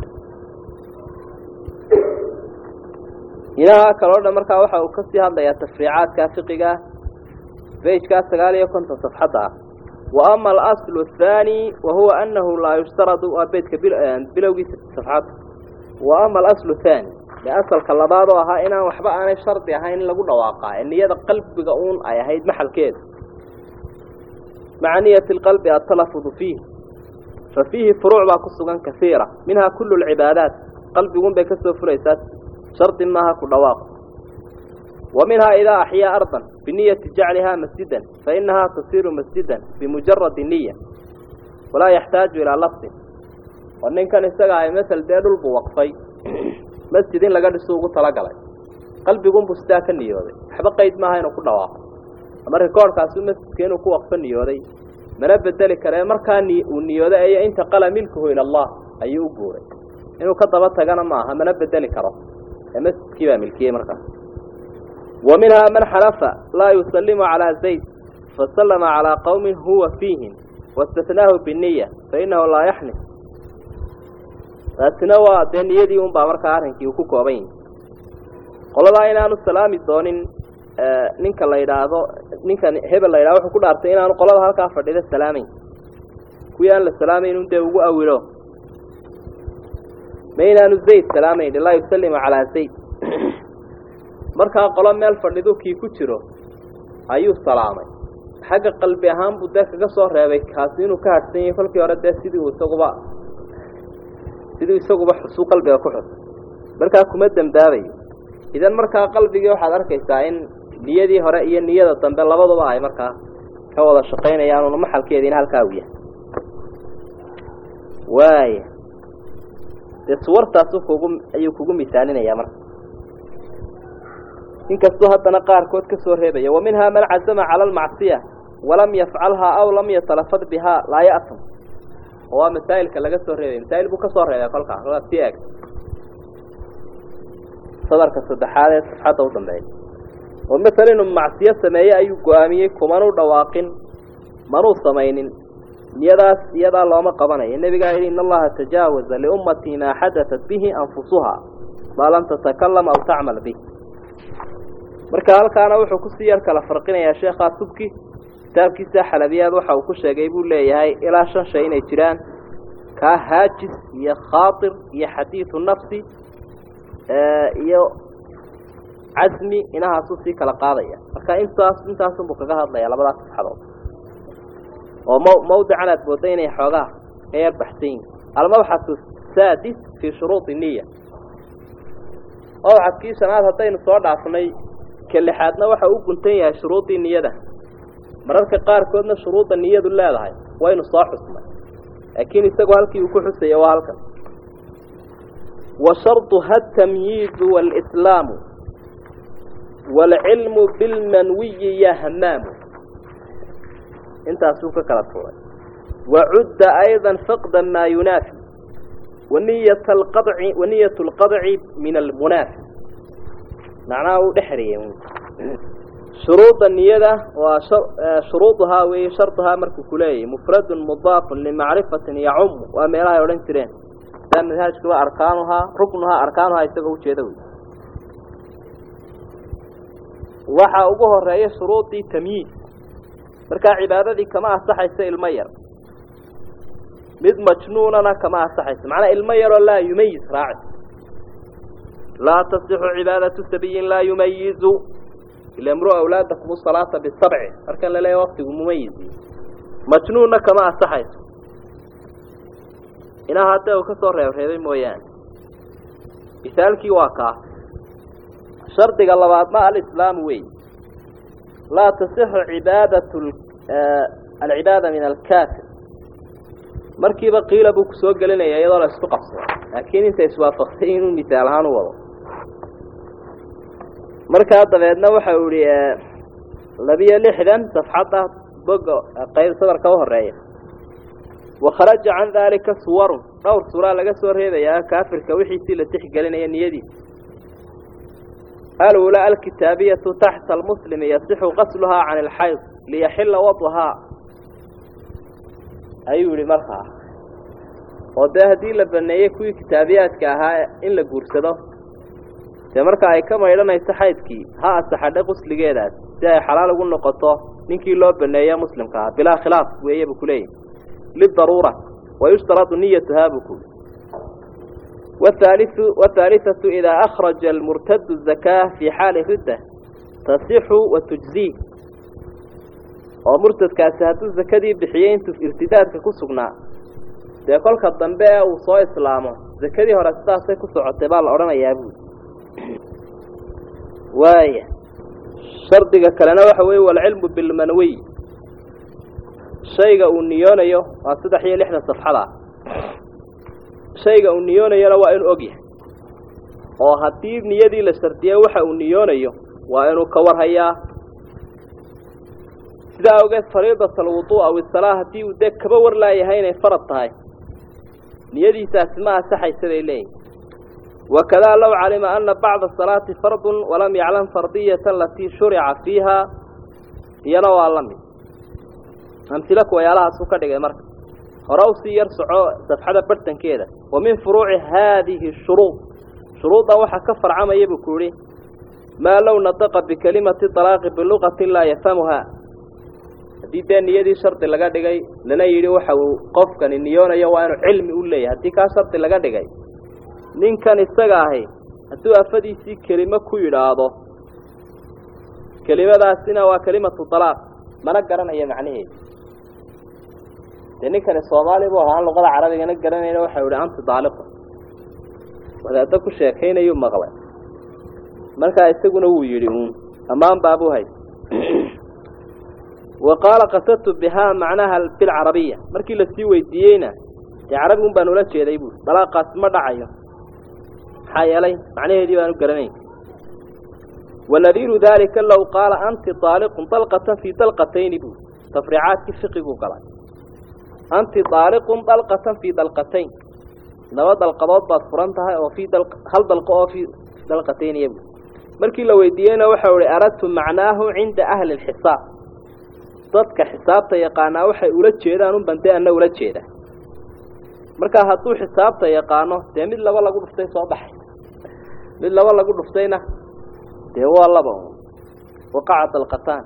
inaha kaloo dhan markaa waxa uu kasii hadlayaa tafriicaadka fiqiga bejkaa sagaal iyo konton safxadda ah wa ama alaslu athaani wa huwa anahu laa yushtaradu waa bejka bilowgiisa safxadda wa ama alaslu thaani dee asalka labaad oo ahaa inaan waxba aanay shardi ahayn in lagu dhawaaqaa ee niyada qalbiga uun ay ahayd maxalkeeda maca niyati alqalbi atalafudu fiih fa fiihi furuuc baa ku sugan kasiira minhaa kullu lcibaadaat qalbigun bay kasoo furaysaa shardi maaha ku dhawaaqo wa minhaa idaa axyaa ardan biniyati jaclihaa masjidan fainahaa tasiiru masjidan bimujaradi niya walaa yaxtaaju ilaa lafdin oo ninkan isaga ay masel dee dhulbuu waqfay masjid in laga dhiso ugu talagalay qalbigunbuu sidaa ka niyooday waxba qayd maaha inuu ku dhawaaqo ama rikoorhkaasu masjidka inuu ku waqfo niyooday mana bedeli karee markaa ni uu niyooday ayo intaqala milkuhu ila allah ayuu u guuray inuu ka daba tagana maaha mana bedeli karo ee masjidkii baa milkiyey markaas wa minhaa man xalafa laa yusallimu calaa zayd fasallama calaa qowmin huwa fiihim waistafnaahu biniya fainahu laa yaxnif taasina waa dee niyadii un baa markaa arrinkii uu ku kooban yahi qoladaa inaanu salaami doonin ninka la yidhaahdo ninkan hebel la yidhahdo wuxuu ku dhaartay inaanu qolada halkaa fadhida salaamayn kuwii aan la salaamayn un dee ugu awilo ma inaanu zayd salaamayn laa yusallimu calaa zayd markaa qolo meel fadhidu kii ku jiro ayuu salaamay xagga qalbi ahaan buu dee kaga soo reebay kaasi inuu ka hadhsan yahay kolkii hore dee sidii uu isaguba siduu isaguba xusuu qalbiga ku xus markaa kuma dembaabayo idan markaa qalbigii waxaad arkaysaa in niyadii hore iyo niyada dambe labaduba ay markaa ka wada shaqaynayaanuna maxalkeediina halkaa u yahay waaya dee suwartaasu kugu ayuu kugu misaalinayaa marka inkastuu haddana qaarkood ka soo reebaya wa minhaa man cazama cala almacsiya walam yafcalhaa aw lam yatalafad bihaa laa ya'tam oo waa masaa'ilka laga soo reebaya masaa'il buu ka soo reebay kolkaa waa sii eg sadarka saddexaad ee safxadda u dambeeya oo masala inuu macsiyo sameeye ayuu go-aamiyey kumanuu dhawaaqin manuu samaynin niyadaas iyadaa looma qabanayo nebigaa yidhi in allaha tajaawaza liummatii maa xadatat bihi anfusuhaa maa lam tatakalam aw tacmal bih marka halkaana wuxuu kusii yar kala farqinayaa sheekhaa subki kitaabkiisa xalabiyaad waxa uu ku sheegay buu leeyahay ilaa shan shay inay jiraan kaa haajis iyo khaatir iyo xadiidu nafsi iyo casmi inahaasuu sii kala qaadaya marka intaas intaasunbuu kaga hadlaya labadaas saxadood oo m mawdican aad mooda inay xoogaa ka yar baxsan yihin almabxasu saadis fii shuruudi niya mabxadkii shanaad haddaynu soo dhaafnay ka lixaadna waxa u guntan yahay shuruudii niyada mararka qaarkoodna shuruudda niyadu leedahay waynu soo xusnay laakiin isagu halkii uu ku xusaya waa halkan wa sharduha atamyiizu waalislaamu waalcilmu bilmanwiyi yahmaamu intaasuu ka kala tuuray wacudda ayضa faqda maa yunaafi waniyat alqadci waniyat اlqadci min almunaafi macnaha uu dhexriyey shuruuda niyada waa shuruuduhaa weeye sharduhaa markuu kuleeyahy mufradun mudaafun limacrifatin yacumu waa meelahay odhan jireen daa manhaajka waa arkaanuhaa ruknuhaa arkaanuhaa isagoo ujeeda wey waxaa ugu horeeya shuruudii tamyiiz markaa cibaadadii kama asaxayso ilmo yar mid majnuunana kama asaxayso macnaa ilmo yaroo laa yumayiz raaci laa tasixu cibaadatu sabiyin laa yumayizu ila mru awlaadakum salaata bisabci markan la leeya waktigu mumayizi majnuunna kama asaxayso inaha hadda uu ka soo reebreebay mooyaane misaalkii waa kaa shardiga labaadna alislaamu wey laa tasixu cibaadatu alcibaada min alkaafir markiiba qiila buu kusoo gelinaya iyadoo la isku qabsado laakiin inta iswaafaqsay inuu misaal ahaan u wado markaa dabeedna waxa uu ihi labiyo lixdan safxadda boga qayb sadarka u horeeya wakharaja can daalika suwarun dhowr suuraa laga soo reebayaa kaafirka wixiisii la tixgelinaya niyadiisa alula alkitaabiyatu taxta almuslimi yasixu qasluhaa can alxayd liyaxila wadhaa ayuu yihi markaa oo dee haddii la baneeyey kuwii kitaabiyaadka ahaa in la guursado dee marka ay ka maydhanayso xaydkii ha asaxadhe qusligeedaas si ay xalaal ugu noqoto ninkii loo baneeyo muslimka ah bilaa khilaaf weeye buu kuleeyahy lidaruura wayushtaradu niyatuhaa buu kuli whaaliu wathaalithatu idaa akhraja almurtadu zakaa fii xaali ridda tasixu wa tujzii oo murtadkaasi hadduu zakadii bixiyey intuu irtidaadka ku sugnaa dee kolka dambe ee uu soo islaamo zakadii hore sidaasay ku socotay baa la odhanayaa buuli waaya shardiga kalena waxa weeye walcilmu bilmanwiy shayga uu niyoonayo waa saddex iyo lixdan safxada shayga uu niyoonayona waa inuu og yahay oo haddii niyadii la shardiyey waxa uu niyoonayo waa inuu ka warhayaa sidaa awgeed fariidat alwudu aw isalaa haddii uu dee kaba war laayahay inay farad tahay niyadiisaasi ma asaxaysa bay leeyihin wakadaa low calima ana bacda asalaati fardun walam yaclam fardiyata alatii shurica fiiha iyana waa la mid amsilo kuwayaalahaasuu ka dhigay marka hore u sii yar soco safxada barhtankeeda wa min furuuci haadihi shuruud shuruuddan waxaa ka farcamaya buu ku yihi maa low nataqa bikelimati talaaqi biluqatin laa yafhamuhaa haddii dee niyadii shardi laga dhigay lana yidhi waxa uu qofkani niyoonayo waa inuu cilmi u leeyahay haddii kaa shardi laga dhigay ninkan isaga ahi hadduu afadiisii kelimo ku yidhaahdo kelimadaasina waa kelimatu talaaq mana garanayo macnaheedu dee ninkani soomaali buu ahaa aan luqada carabigana garanayna waxau ihi anti daaliqun wadaaddo ku sheekaynayuu maqlay markaa isaguna wuu yidhi uun ammaan baabuu hay wa qaala qasadtu bihaa macnaha bilcarabiya markii lasii weydiiyeyna dee carabi un baan ula jeeday buui dalaaqaasi ma dhacayo maxaa yeelay macnaheedii baanu garanayn wanadiiru daalika low qaala anti aaliqun dalqatan fii dalqatayni buu tafriicaadkii fiqiguu galay anti aaliqun dalqatan fii dalqatayn laba dalqadood baad furan tahay oo fii hal dalqo oo fii dalqatayniya buu markii la weydiiyeyna waxau ihi aradtu macnaahu cinda ahli lxisaab dadka xisaabta yaqaanaa waxay ula jeedaan un bande ana ula jeeda markaa hadduu xisaabta yaqaano dee mid laba lagu dhuftay soo baxay mid laba lagu dhuftayna dee waa laba un waqaca dalqataan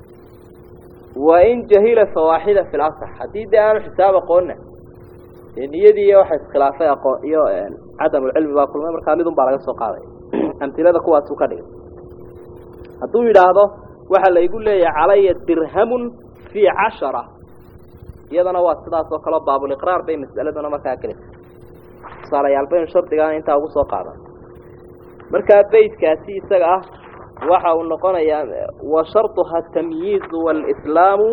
wain jahila fawaaxida fi lasax haddii dee aanu xisaab aqoonna dee niyadii waxa iskhilaafay aqoon iyo cadamulcilmi baa kulmay markaa midun baa laga soo qaaday amtilada kuwaasuu ka dhigay hadduu yidhaahdo waxaa laygu leeyahay calaya dirhamun fii cashara iyadana waa sidaas oo kaleo baabuliqraar bay mas'aladuna markaa gelisa tusaalayaal baynu shardigaana intaa ugu soo qaadan markaa beydkaasi isaga ah waxa uu noqonayaa wa sharطuha atamyiizu wاlslaamu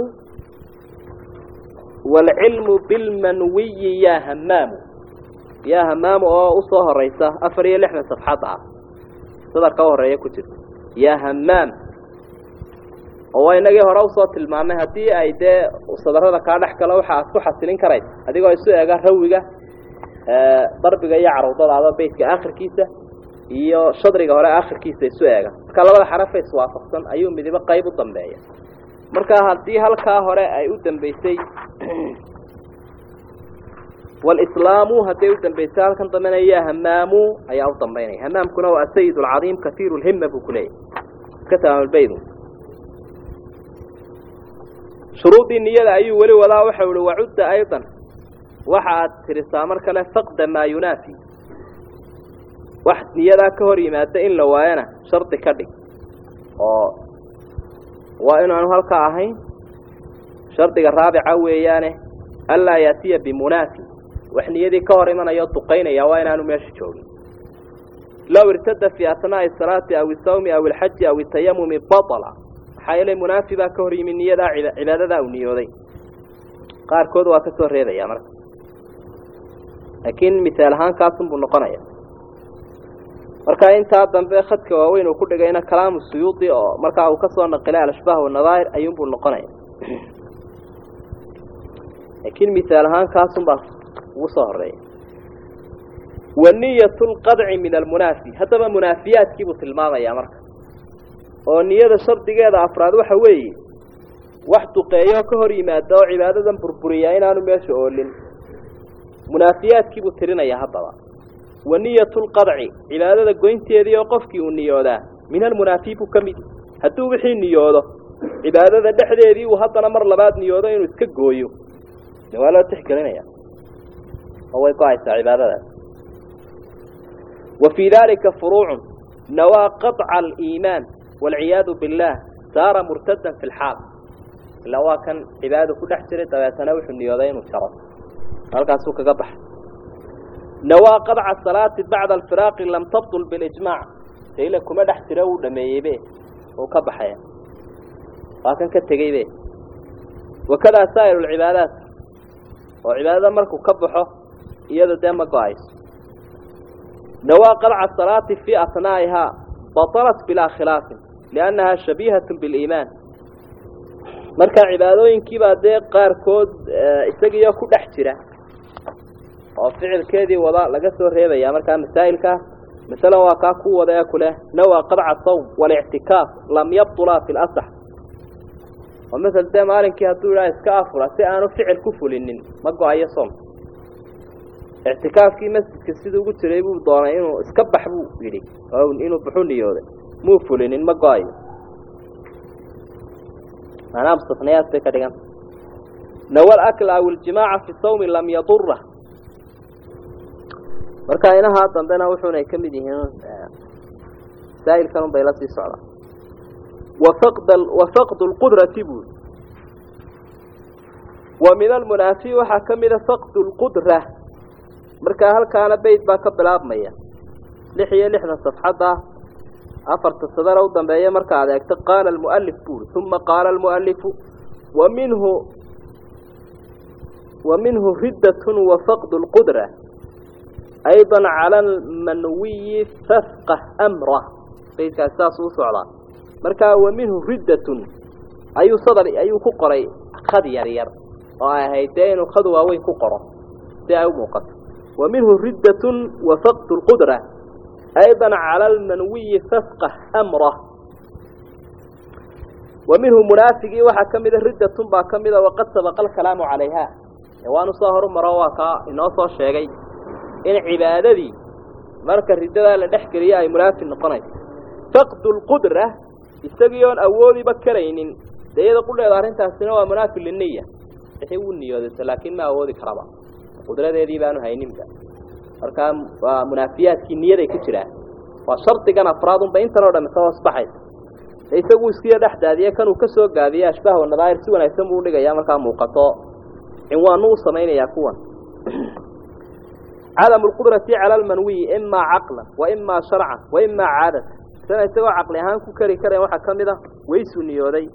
wاlcilmu bilmanwiyi yaa hamaamu yaa hamaamu oo usoo horeysa afar iyo lixdan safxad ah sadar ka horeeya ku jirta yaa hamaam oo waa inagii hore usoo tilmaamay haddii ay dee sadarada kaa dhex galo waxa aad ku xasilin karaysa adigoo isu ega rawiga darbiga iyo carudadaada beytka akhirkiisa iyo shadriga hore akhirkiisa isu eega marka labada xarafe iswaafaqsan ayuu midibo qayb u dambeeya marka haddii halkaa hore ay u dambeysay walislaamu hadday u dambeysay halkan dambena yaa hamaamu ayaa u dambeynaya hamaamkuna waa asayid alcadiim kaiiru lhima buu kuleeyahy iska tamaamulbaydu shuruudii niyada ayuu weli wadaa waxau ihi wacudda aydan waxa aad tirisaa mar kale faqda maa yunaafi wax niyadaa ka hor yimaada in la waayana shardi ka dhig oo waa inaanu halkaa ahayn shardiga raabica weeyaane anlaa yaatiya bimunaafi wax niyadii ka hor imanayo duqaynaya waa inaanu meesha joogin low irtada fii asnaa'i asalaati aw isawmi aw ilxaji aw itayamumi batala maxaa yeelay munaafi baa ka hor yimid niyadaa cibaadadaa uu niyooday qaarkood waa ka soo reebaya marka laakiin misaal ahaan kaasunbuu noqonaya marka intaa dambe khadka waaweyn uu ku dhigayna kalaamu suyuudi oo markaa uu kasoo naqilay alashbaah wanadaahir ayuunbuu noqonaya laakiin misaal ahaan kaasunbaa ugu soo horeeya waniyat lqadci min almunaafi haddaba munaafiyaadkiibuu tilmaamayaa marka oo niyada shardigeeda afraad waxa weeye wax duqeeyo ka hor yimaada oo cibaadadan burburiyaa inaanu meesha oolin munaafiyaadkiibuu tirinayaa haddaba waniyat lqadci cibaadada goynteedii oo qofkii uu niyoodaa min almunaafi buu ka mid hadduu wixii niyoodo cibaadada dhexdeedii uu haddana mar labaad niyoodo inuu iska gooyo de waa loo tixgelinaya oo way go-aysaa cibaadadaas wa fii dalika furuucun nawaa qaطca aliimaan waalciyaadu biاllah saara murtadan fi lxaal ilaa waa kan cibaadadu ku dhex jiray dabeetana wuxuu niyooday inuu jaro halkaasuu kaga baxay nawaa qadca salaati bacda alfiraaqi lam tabdul bilijmaac daila kuma dhex jira uu dhameeyeybe uu ka baxaya waa kan ka tegeybe wakadaa saa'ir lcibaadaat oo cibaadada markuu ka baxo iyada dee ma go-ayso nawaa qadca salaati fii asnaa'ihaa batalat bilaa khilaafin liannahaa shabiihatun biliimaan marka cibaadooyinkiibaa dee qaarkood isagiyo ku dhex jira oo ficilkeedii wada laga soo reebaya markaa masaa'ilkaa masalan waa kaa ku wada ee kuleh nawaa qadca sawm walictikaaf lam yabtulaa fi lasax oo masel dee maalinkii hadduu idhaha iska afura si aanu ficil ku fulinin ma go-ayo soom ictikaafkii masjidka siduu ugu jiray buu doonay inuu iska bax buu yidhi oo inuu baxu niyooday muu fulinin ma go-ayo maanaa mustasnayaad bay ka dhiganta nawa alakla aw iljimaaca fi sawmi lam yadura marka inahaa dambena wuxuunay ka mid yihiin masaa'ilkan un bay la sii socdaan wafaqd wafaqdu lqudrati buuri wa min almunaafi waxaa ka mida faqdu lqudra markaa halkaana beyt baa ka bilaabmaya lix iyo lixdan safxadda afarta sadara u dambeeya marka ad eegto qaala almualif buuri uma qaala almualifu wa minhu wa minhu riddatun wa faqdu lqudra ayضa cala almanwiyi fafqah amrah baydkaasi saasuu u socdaa markaa wa minhu riddatun ayuu sadar ayuu ku qoray khad yar yar oo ay ahayd dee inuu khad waaweyn ku qoro si ay u muuqato wa minhu riddatun wa faqdu lqudra aydan cala almanwiyi fasqah amrah wa minhu munaafigii waxaa ka mida riddatun baa ka mida waqad sabaqa alkalaamu calayha waanu soo horumaro waa kaa inoo soo sheegay in cibaadadii marka riddadaa la dhex geliyo ay munaafi noqonayso faqdu lqudra isagii oon awoodiba karaynin dee iyada qudheeda arrintaasina waa munaafi liniya wixii uu niyoodayso laakiin ma awoodi karaba qudradeedii baanu hayninba markaa waa munaafiyaadkii niyaday ku jiraan waa shardigan afraad unba intan oo dham isa hoos baxaysa e isagu iskiya dhex daadiye kanuu ka soo gaabiyey ashbaah wanadaahir si wanaagsan buu udhigayaa markaa muuqato cinwaanu u samaynayaa kuwan cadamu lqudrati cala almanwiyi imaa caqlan wa imaa sharcan wa imaa caadatan isana isagoo caqli ahaan ku keri karayn waxaa ka mid a weysuu niyooday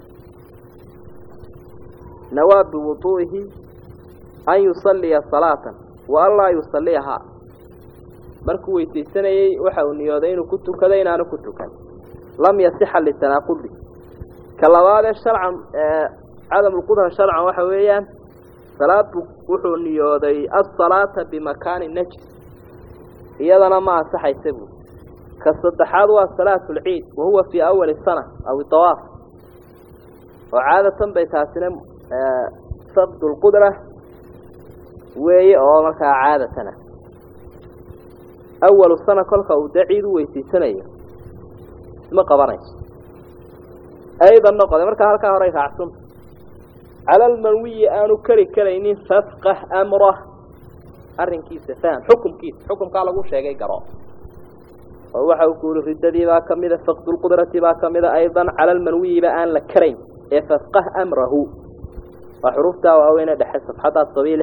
nawaa biwuduu'ihi an yusalliya salaatan wa an laa yusalliyahaa markuu weysaysanayey waxa uu niyooday inuu ku tukado inaanu ku tukan lam yasixa litanaaqudi ka labaadee sharcan cadamu lqudra sharcan waxa weeyaan salaadbu wuxuu niyooday asalaata bimakaani najis iyadana ma ansaxaysa buui ka saddexaad waa salaatu lciid wahuwa fii awali sana aw dawaaf oo caadatan bay taasina faqdu lqudra weeye oo markaa caadatana awalu sana kolka uu dee ciid u weysiisanayo isma qabanayso aydan noqode markaa halkaa horay raacsanta cala almanwiyi aanu keri karaynin fafqah amrah arrinkiisa faham xukumkiisa xukumkaa lagu sheegay garo oo waxa uu ku yihi riddadii baa ka mida faqdulqudrati baa ka mida aydan cala almanwiyiba aan la karayn ee fafqah amrahu waa xuruuftaa waaweyne dhexe safxaddaas sabiile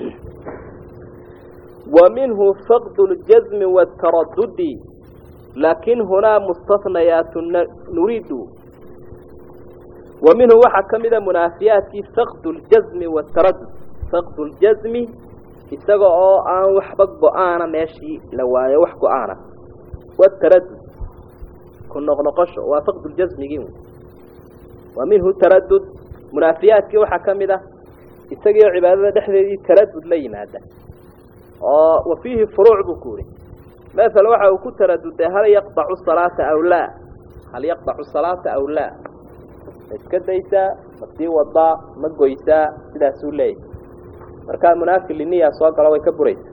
wa minhu faqdu ljazmi wataradudi laakin hunaa mustahnayaatu nuriidu wa minhu waxaa ka mida munaafiyaadkii faqdu ljazmi wataradud faqdu ljazmi isaga oo aan waxba go-aana meeshii la waayo wax go-aana wataradud ku noqnoqosho waa faqdu ljazmigii wa minhu taradud munaafiyaadkii waxaa ka mid ah isagii oo cibaadada dhexdeedii taradud la yimaada oo wa fiihi furuuc buu ku yihi maala waxa uu ku taraduday hal yaqdacu salaata aw laa hal yaqdacu salaata aw laa ma iska daysaa ma sii wadaa ma goysaa sidaasuu leeyahy markaa munaafi liniya soo galo way ka buraysa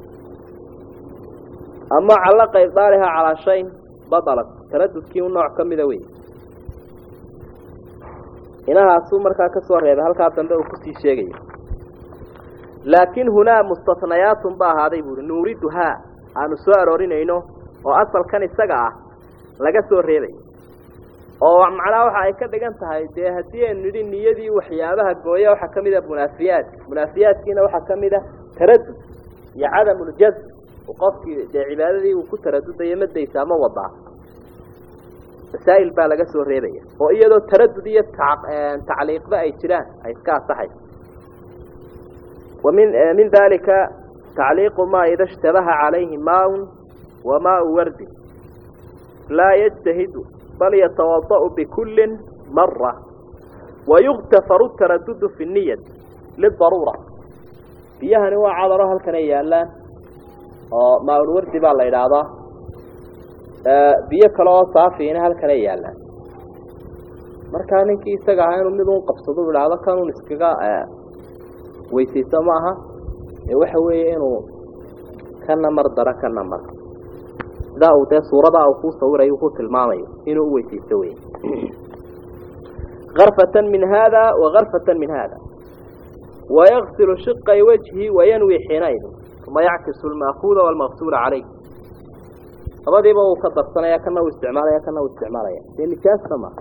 ama callaqa ibdaaliha calaa shayn badalat taradudkii u nooc ka mida wey inahaasuu markaa ka soo reebay halkaa dambe uu kusii sheegayo laakin hunaa mustahnayaatun ba ahaaday buuhi nuuriduhaa aanu soo aroorinayno oo asalkan isaga ah laga soo reebayo oo macnaha waxa ay ka dhigan tahay dee haddii aynu nidhi niyadii waxyaabaha gooya waxaa ka mid a munaafiyaadka munaafiyaadkiina waxaa ka mid a taradud iyo cadamuljazm qofkii dee cibaadadii uu ku taradudayo ma daysaa ma wadaa masaa'il baa laga soo reebaya oo iyadoo taradud iyo tacliiqba ay jiraan ay iska asaxayso wamin min dalika tacliiqu maa ida ishtabaha calayhi maaun wa maau wardin laa yajtahidu bal yatawada'u bikullin mara wayuktafaru taradudu fi niyat lidaruura biyahani waa cadaro halkanay yaallaan oo maaulwardi baa la idhaahdaa biyo kale oo saafiina halkanay yaallaan markaa ninkii isaga ahaa inuu mid un qabsado u idhaahdo kanun iskaga weysayso ma aha ee waxa weeye inuu kana mar daro kana mar sidaa uu dee suuradaa uu kuu sawirayo uu ku tilmaamayo inuu u weysaysto wey karfatan min haada wa karfatan min haada wayagsilu shiqay wajhi wayanwi xiinaidin uma yackisu lmaakuuda walmaqsuula calayh labadiiba uu ka darsanaya kana uu isticmaalaya kana uu isticmaalaya dee nijaasna ma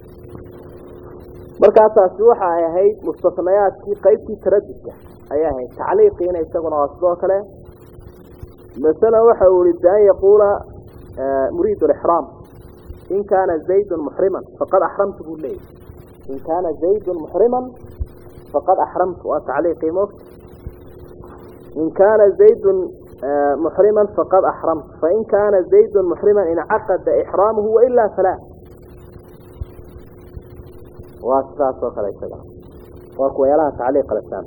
markaa taasi waxa ay ahayd mustahnayaadkii qaybtii taradudka ayay ahayd tacliiqiina isaguna waa sidoo kale masala waxa uu yihi bian yaquula muriid lixraam in kaana zaydun muxriman faqad axramtu buu leeyahy in kaana zaydun muxriman faqad axramtu waa tacliiqii moogta in kaana zaydun محرما فقد أحرمت فإن كان زيد محرما انعقد إحرامه وإلا فلا واسراس وكلا يسجع وكو يلاها تعليق الإسلام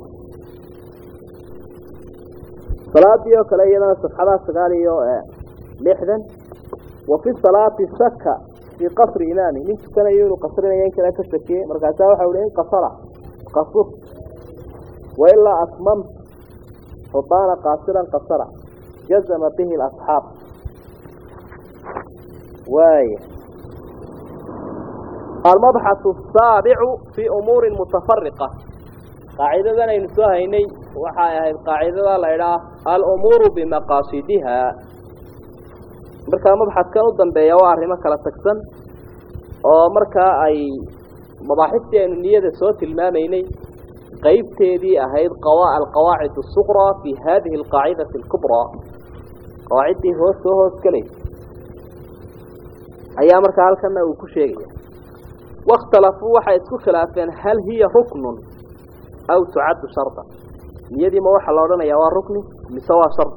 صلاة ديو كلا يدنا صفحة سقاليو لحدا وفي الصلاة سكة في قصر إمامي من كان يقول قصرنا ينكر أكشتكي مركزها وحاولين قصرة قصر وإلا أصممت فطان قاصرا قصرا جزم به الأصحاب واي المبحث السابع في أمور متفرقة قاعدة ذا نسوها إني وحايا القاعدة لا إله الأمور بمقاصدها marka mabxadkan u dambeeya waa arrimo kala tagsan oo markaa ay mabaaxiftii aynu niyada soo tilmaamaynay qaybteedii ahayd alqawaacid الsuqraa fi hadihi alqaacidati اlkubraa qawaaciddii hoos soo hoos gelaysa ayaa markaa halkana uu ku sheegaya waاkhtalafuu waxay isku khilaafeen hal hiya ruknun aw tucaddu sharda niyadii ma waxaa la odhanayaa waa rukni mise waa shard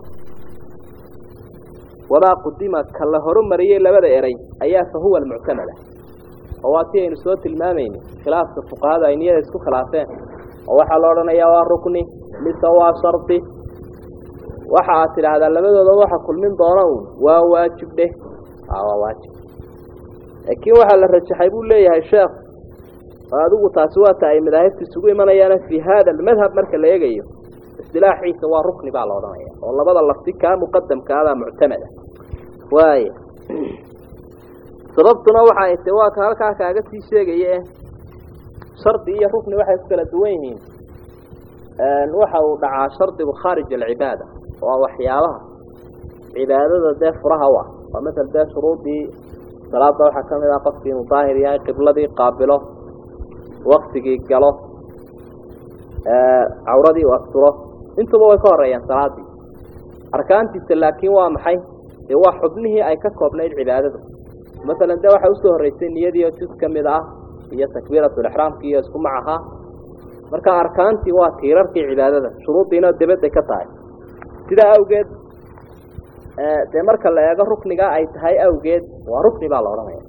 wamaa qudima ka la horumariyey labada eray ayaa fa huwa almuctamada oo waa si aynu soo tilmaamayna khilaafka fuqahada ay niyada isku khilaafeen oo waxaa la odhanayaa waa rukni mise waa shardi waxa aad tidhaahdaa labadooda waxa kulmin doona uun waa waajib dheh waa waajib laakiin waxaa la rajaxay buu leeyahay sheekh oo adigu taasi waa ta ay madaahibta isugu imanayaana fii hada almadhab marka la eegayo istilaaxiisa waa rukni baa la odhanaya oo labada lafti kaa muqadamkaadaa muctamada waaya sababtuna waxa ay tahy waa ka halkaa kaaga sii sheegaye shardi iyo rukni waxay ku kala duwan yihiin waxa uu dhacaa shardigu khaarij alcibaada waa waxyaabaha cibaadada dee furaha u ah waa masel dee shuruudii salaada waxaa ka mid ah qofkii inuu daahir yahay qibladii qaabilo waktigii galo cawradii u asturo intuba way ka horeeyaan salaadii arkaantiisa laakiin waa maxay dee waa xubnihii ay ka koobnayd cibaadadu masalan dee waxaa usoo horreysay niyadii oo jus ka mid ah iyo takbiiratulixraamkii iyo isku mac ahaa marka arkaantii waa tiirarkii cibaadada shuruuddiina dibadday ka tahay sidaa awgeed dee marka la eego ruknigaa ay tahay awgeed waa rukni baa la odhanaya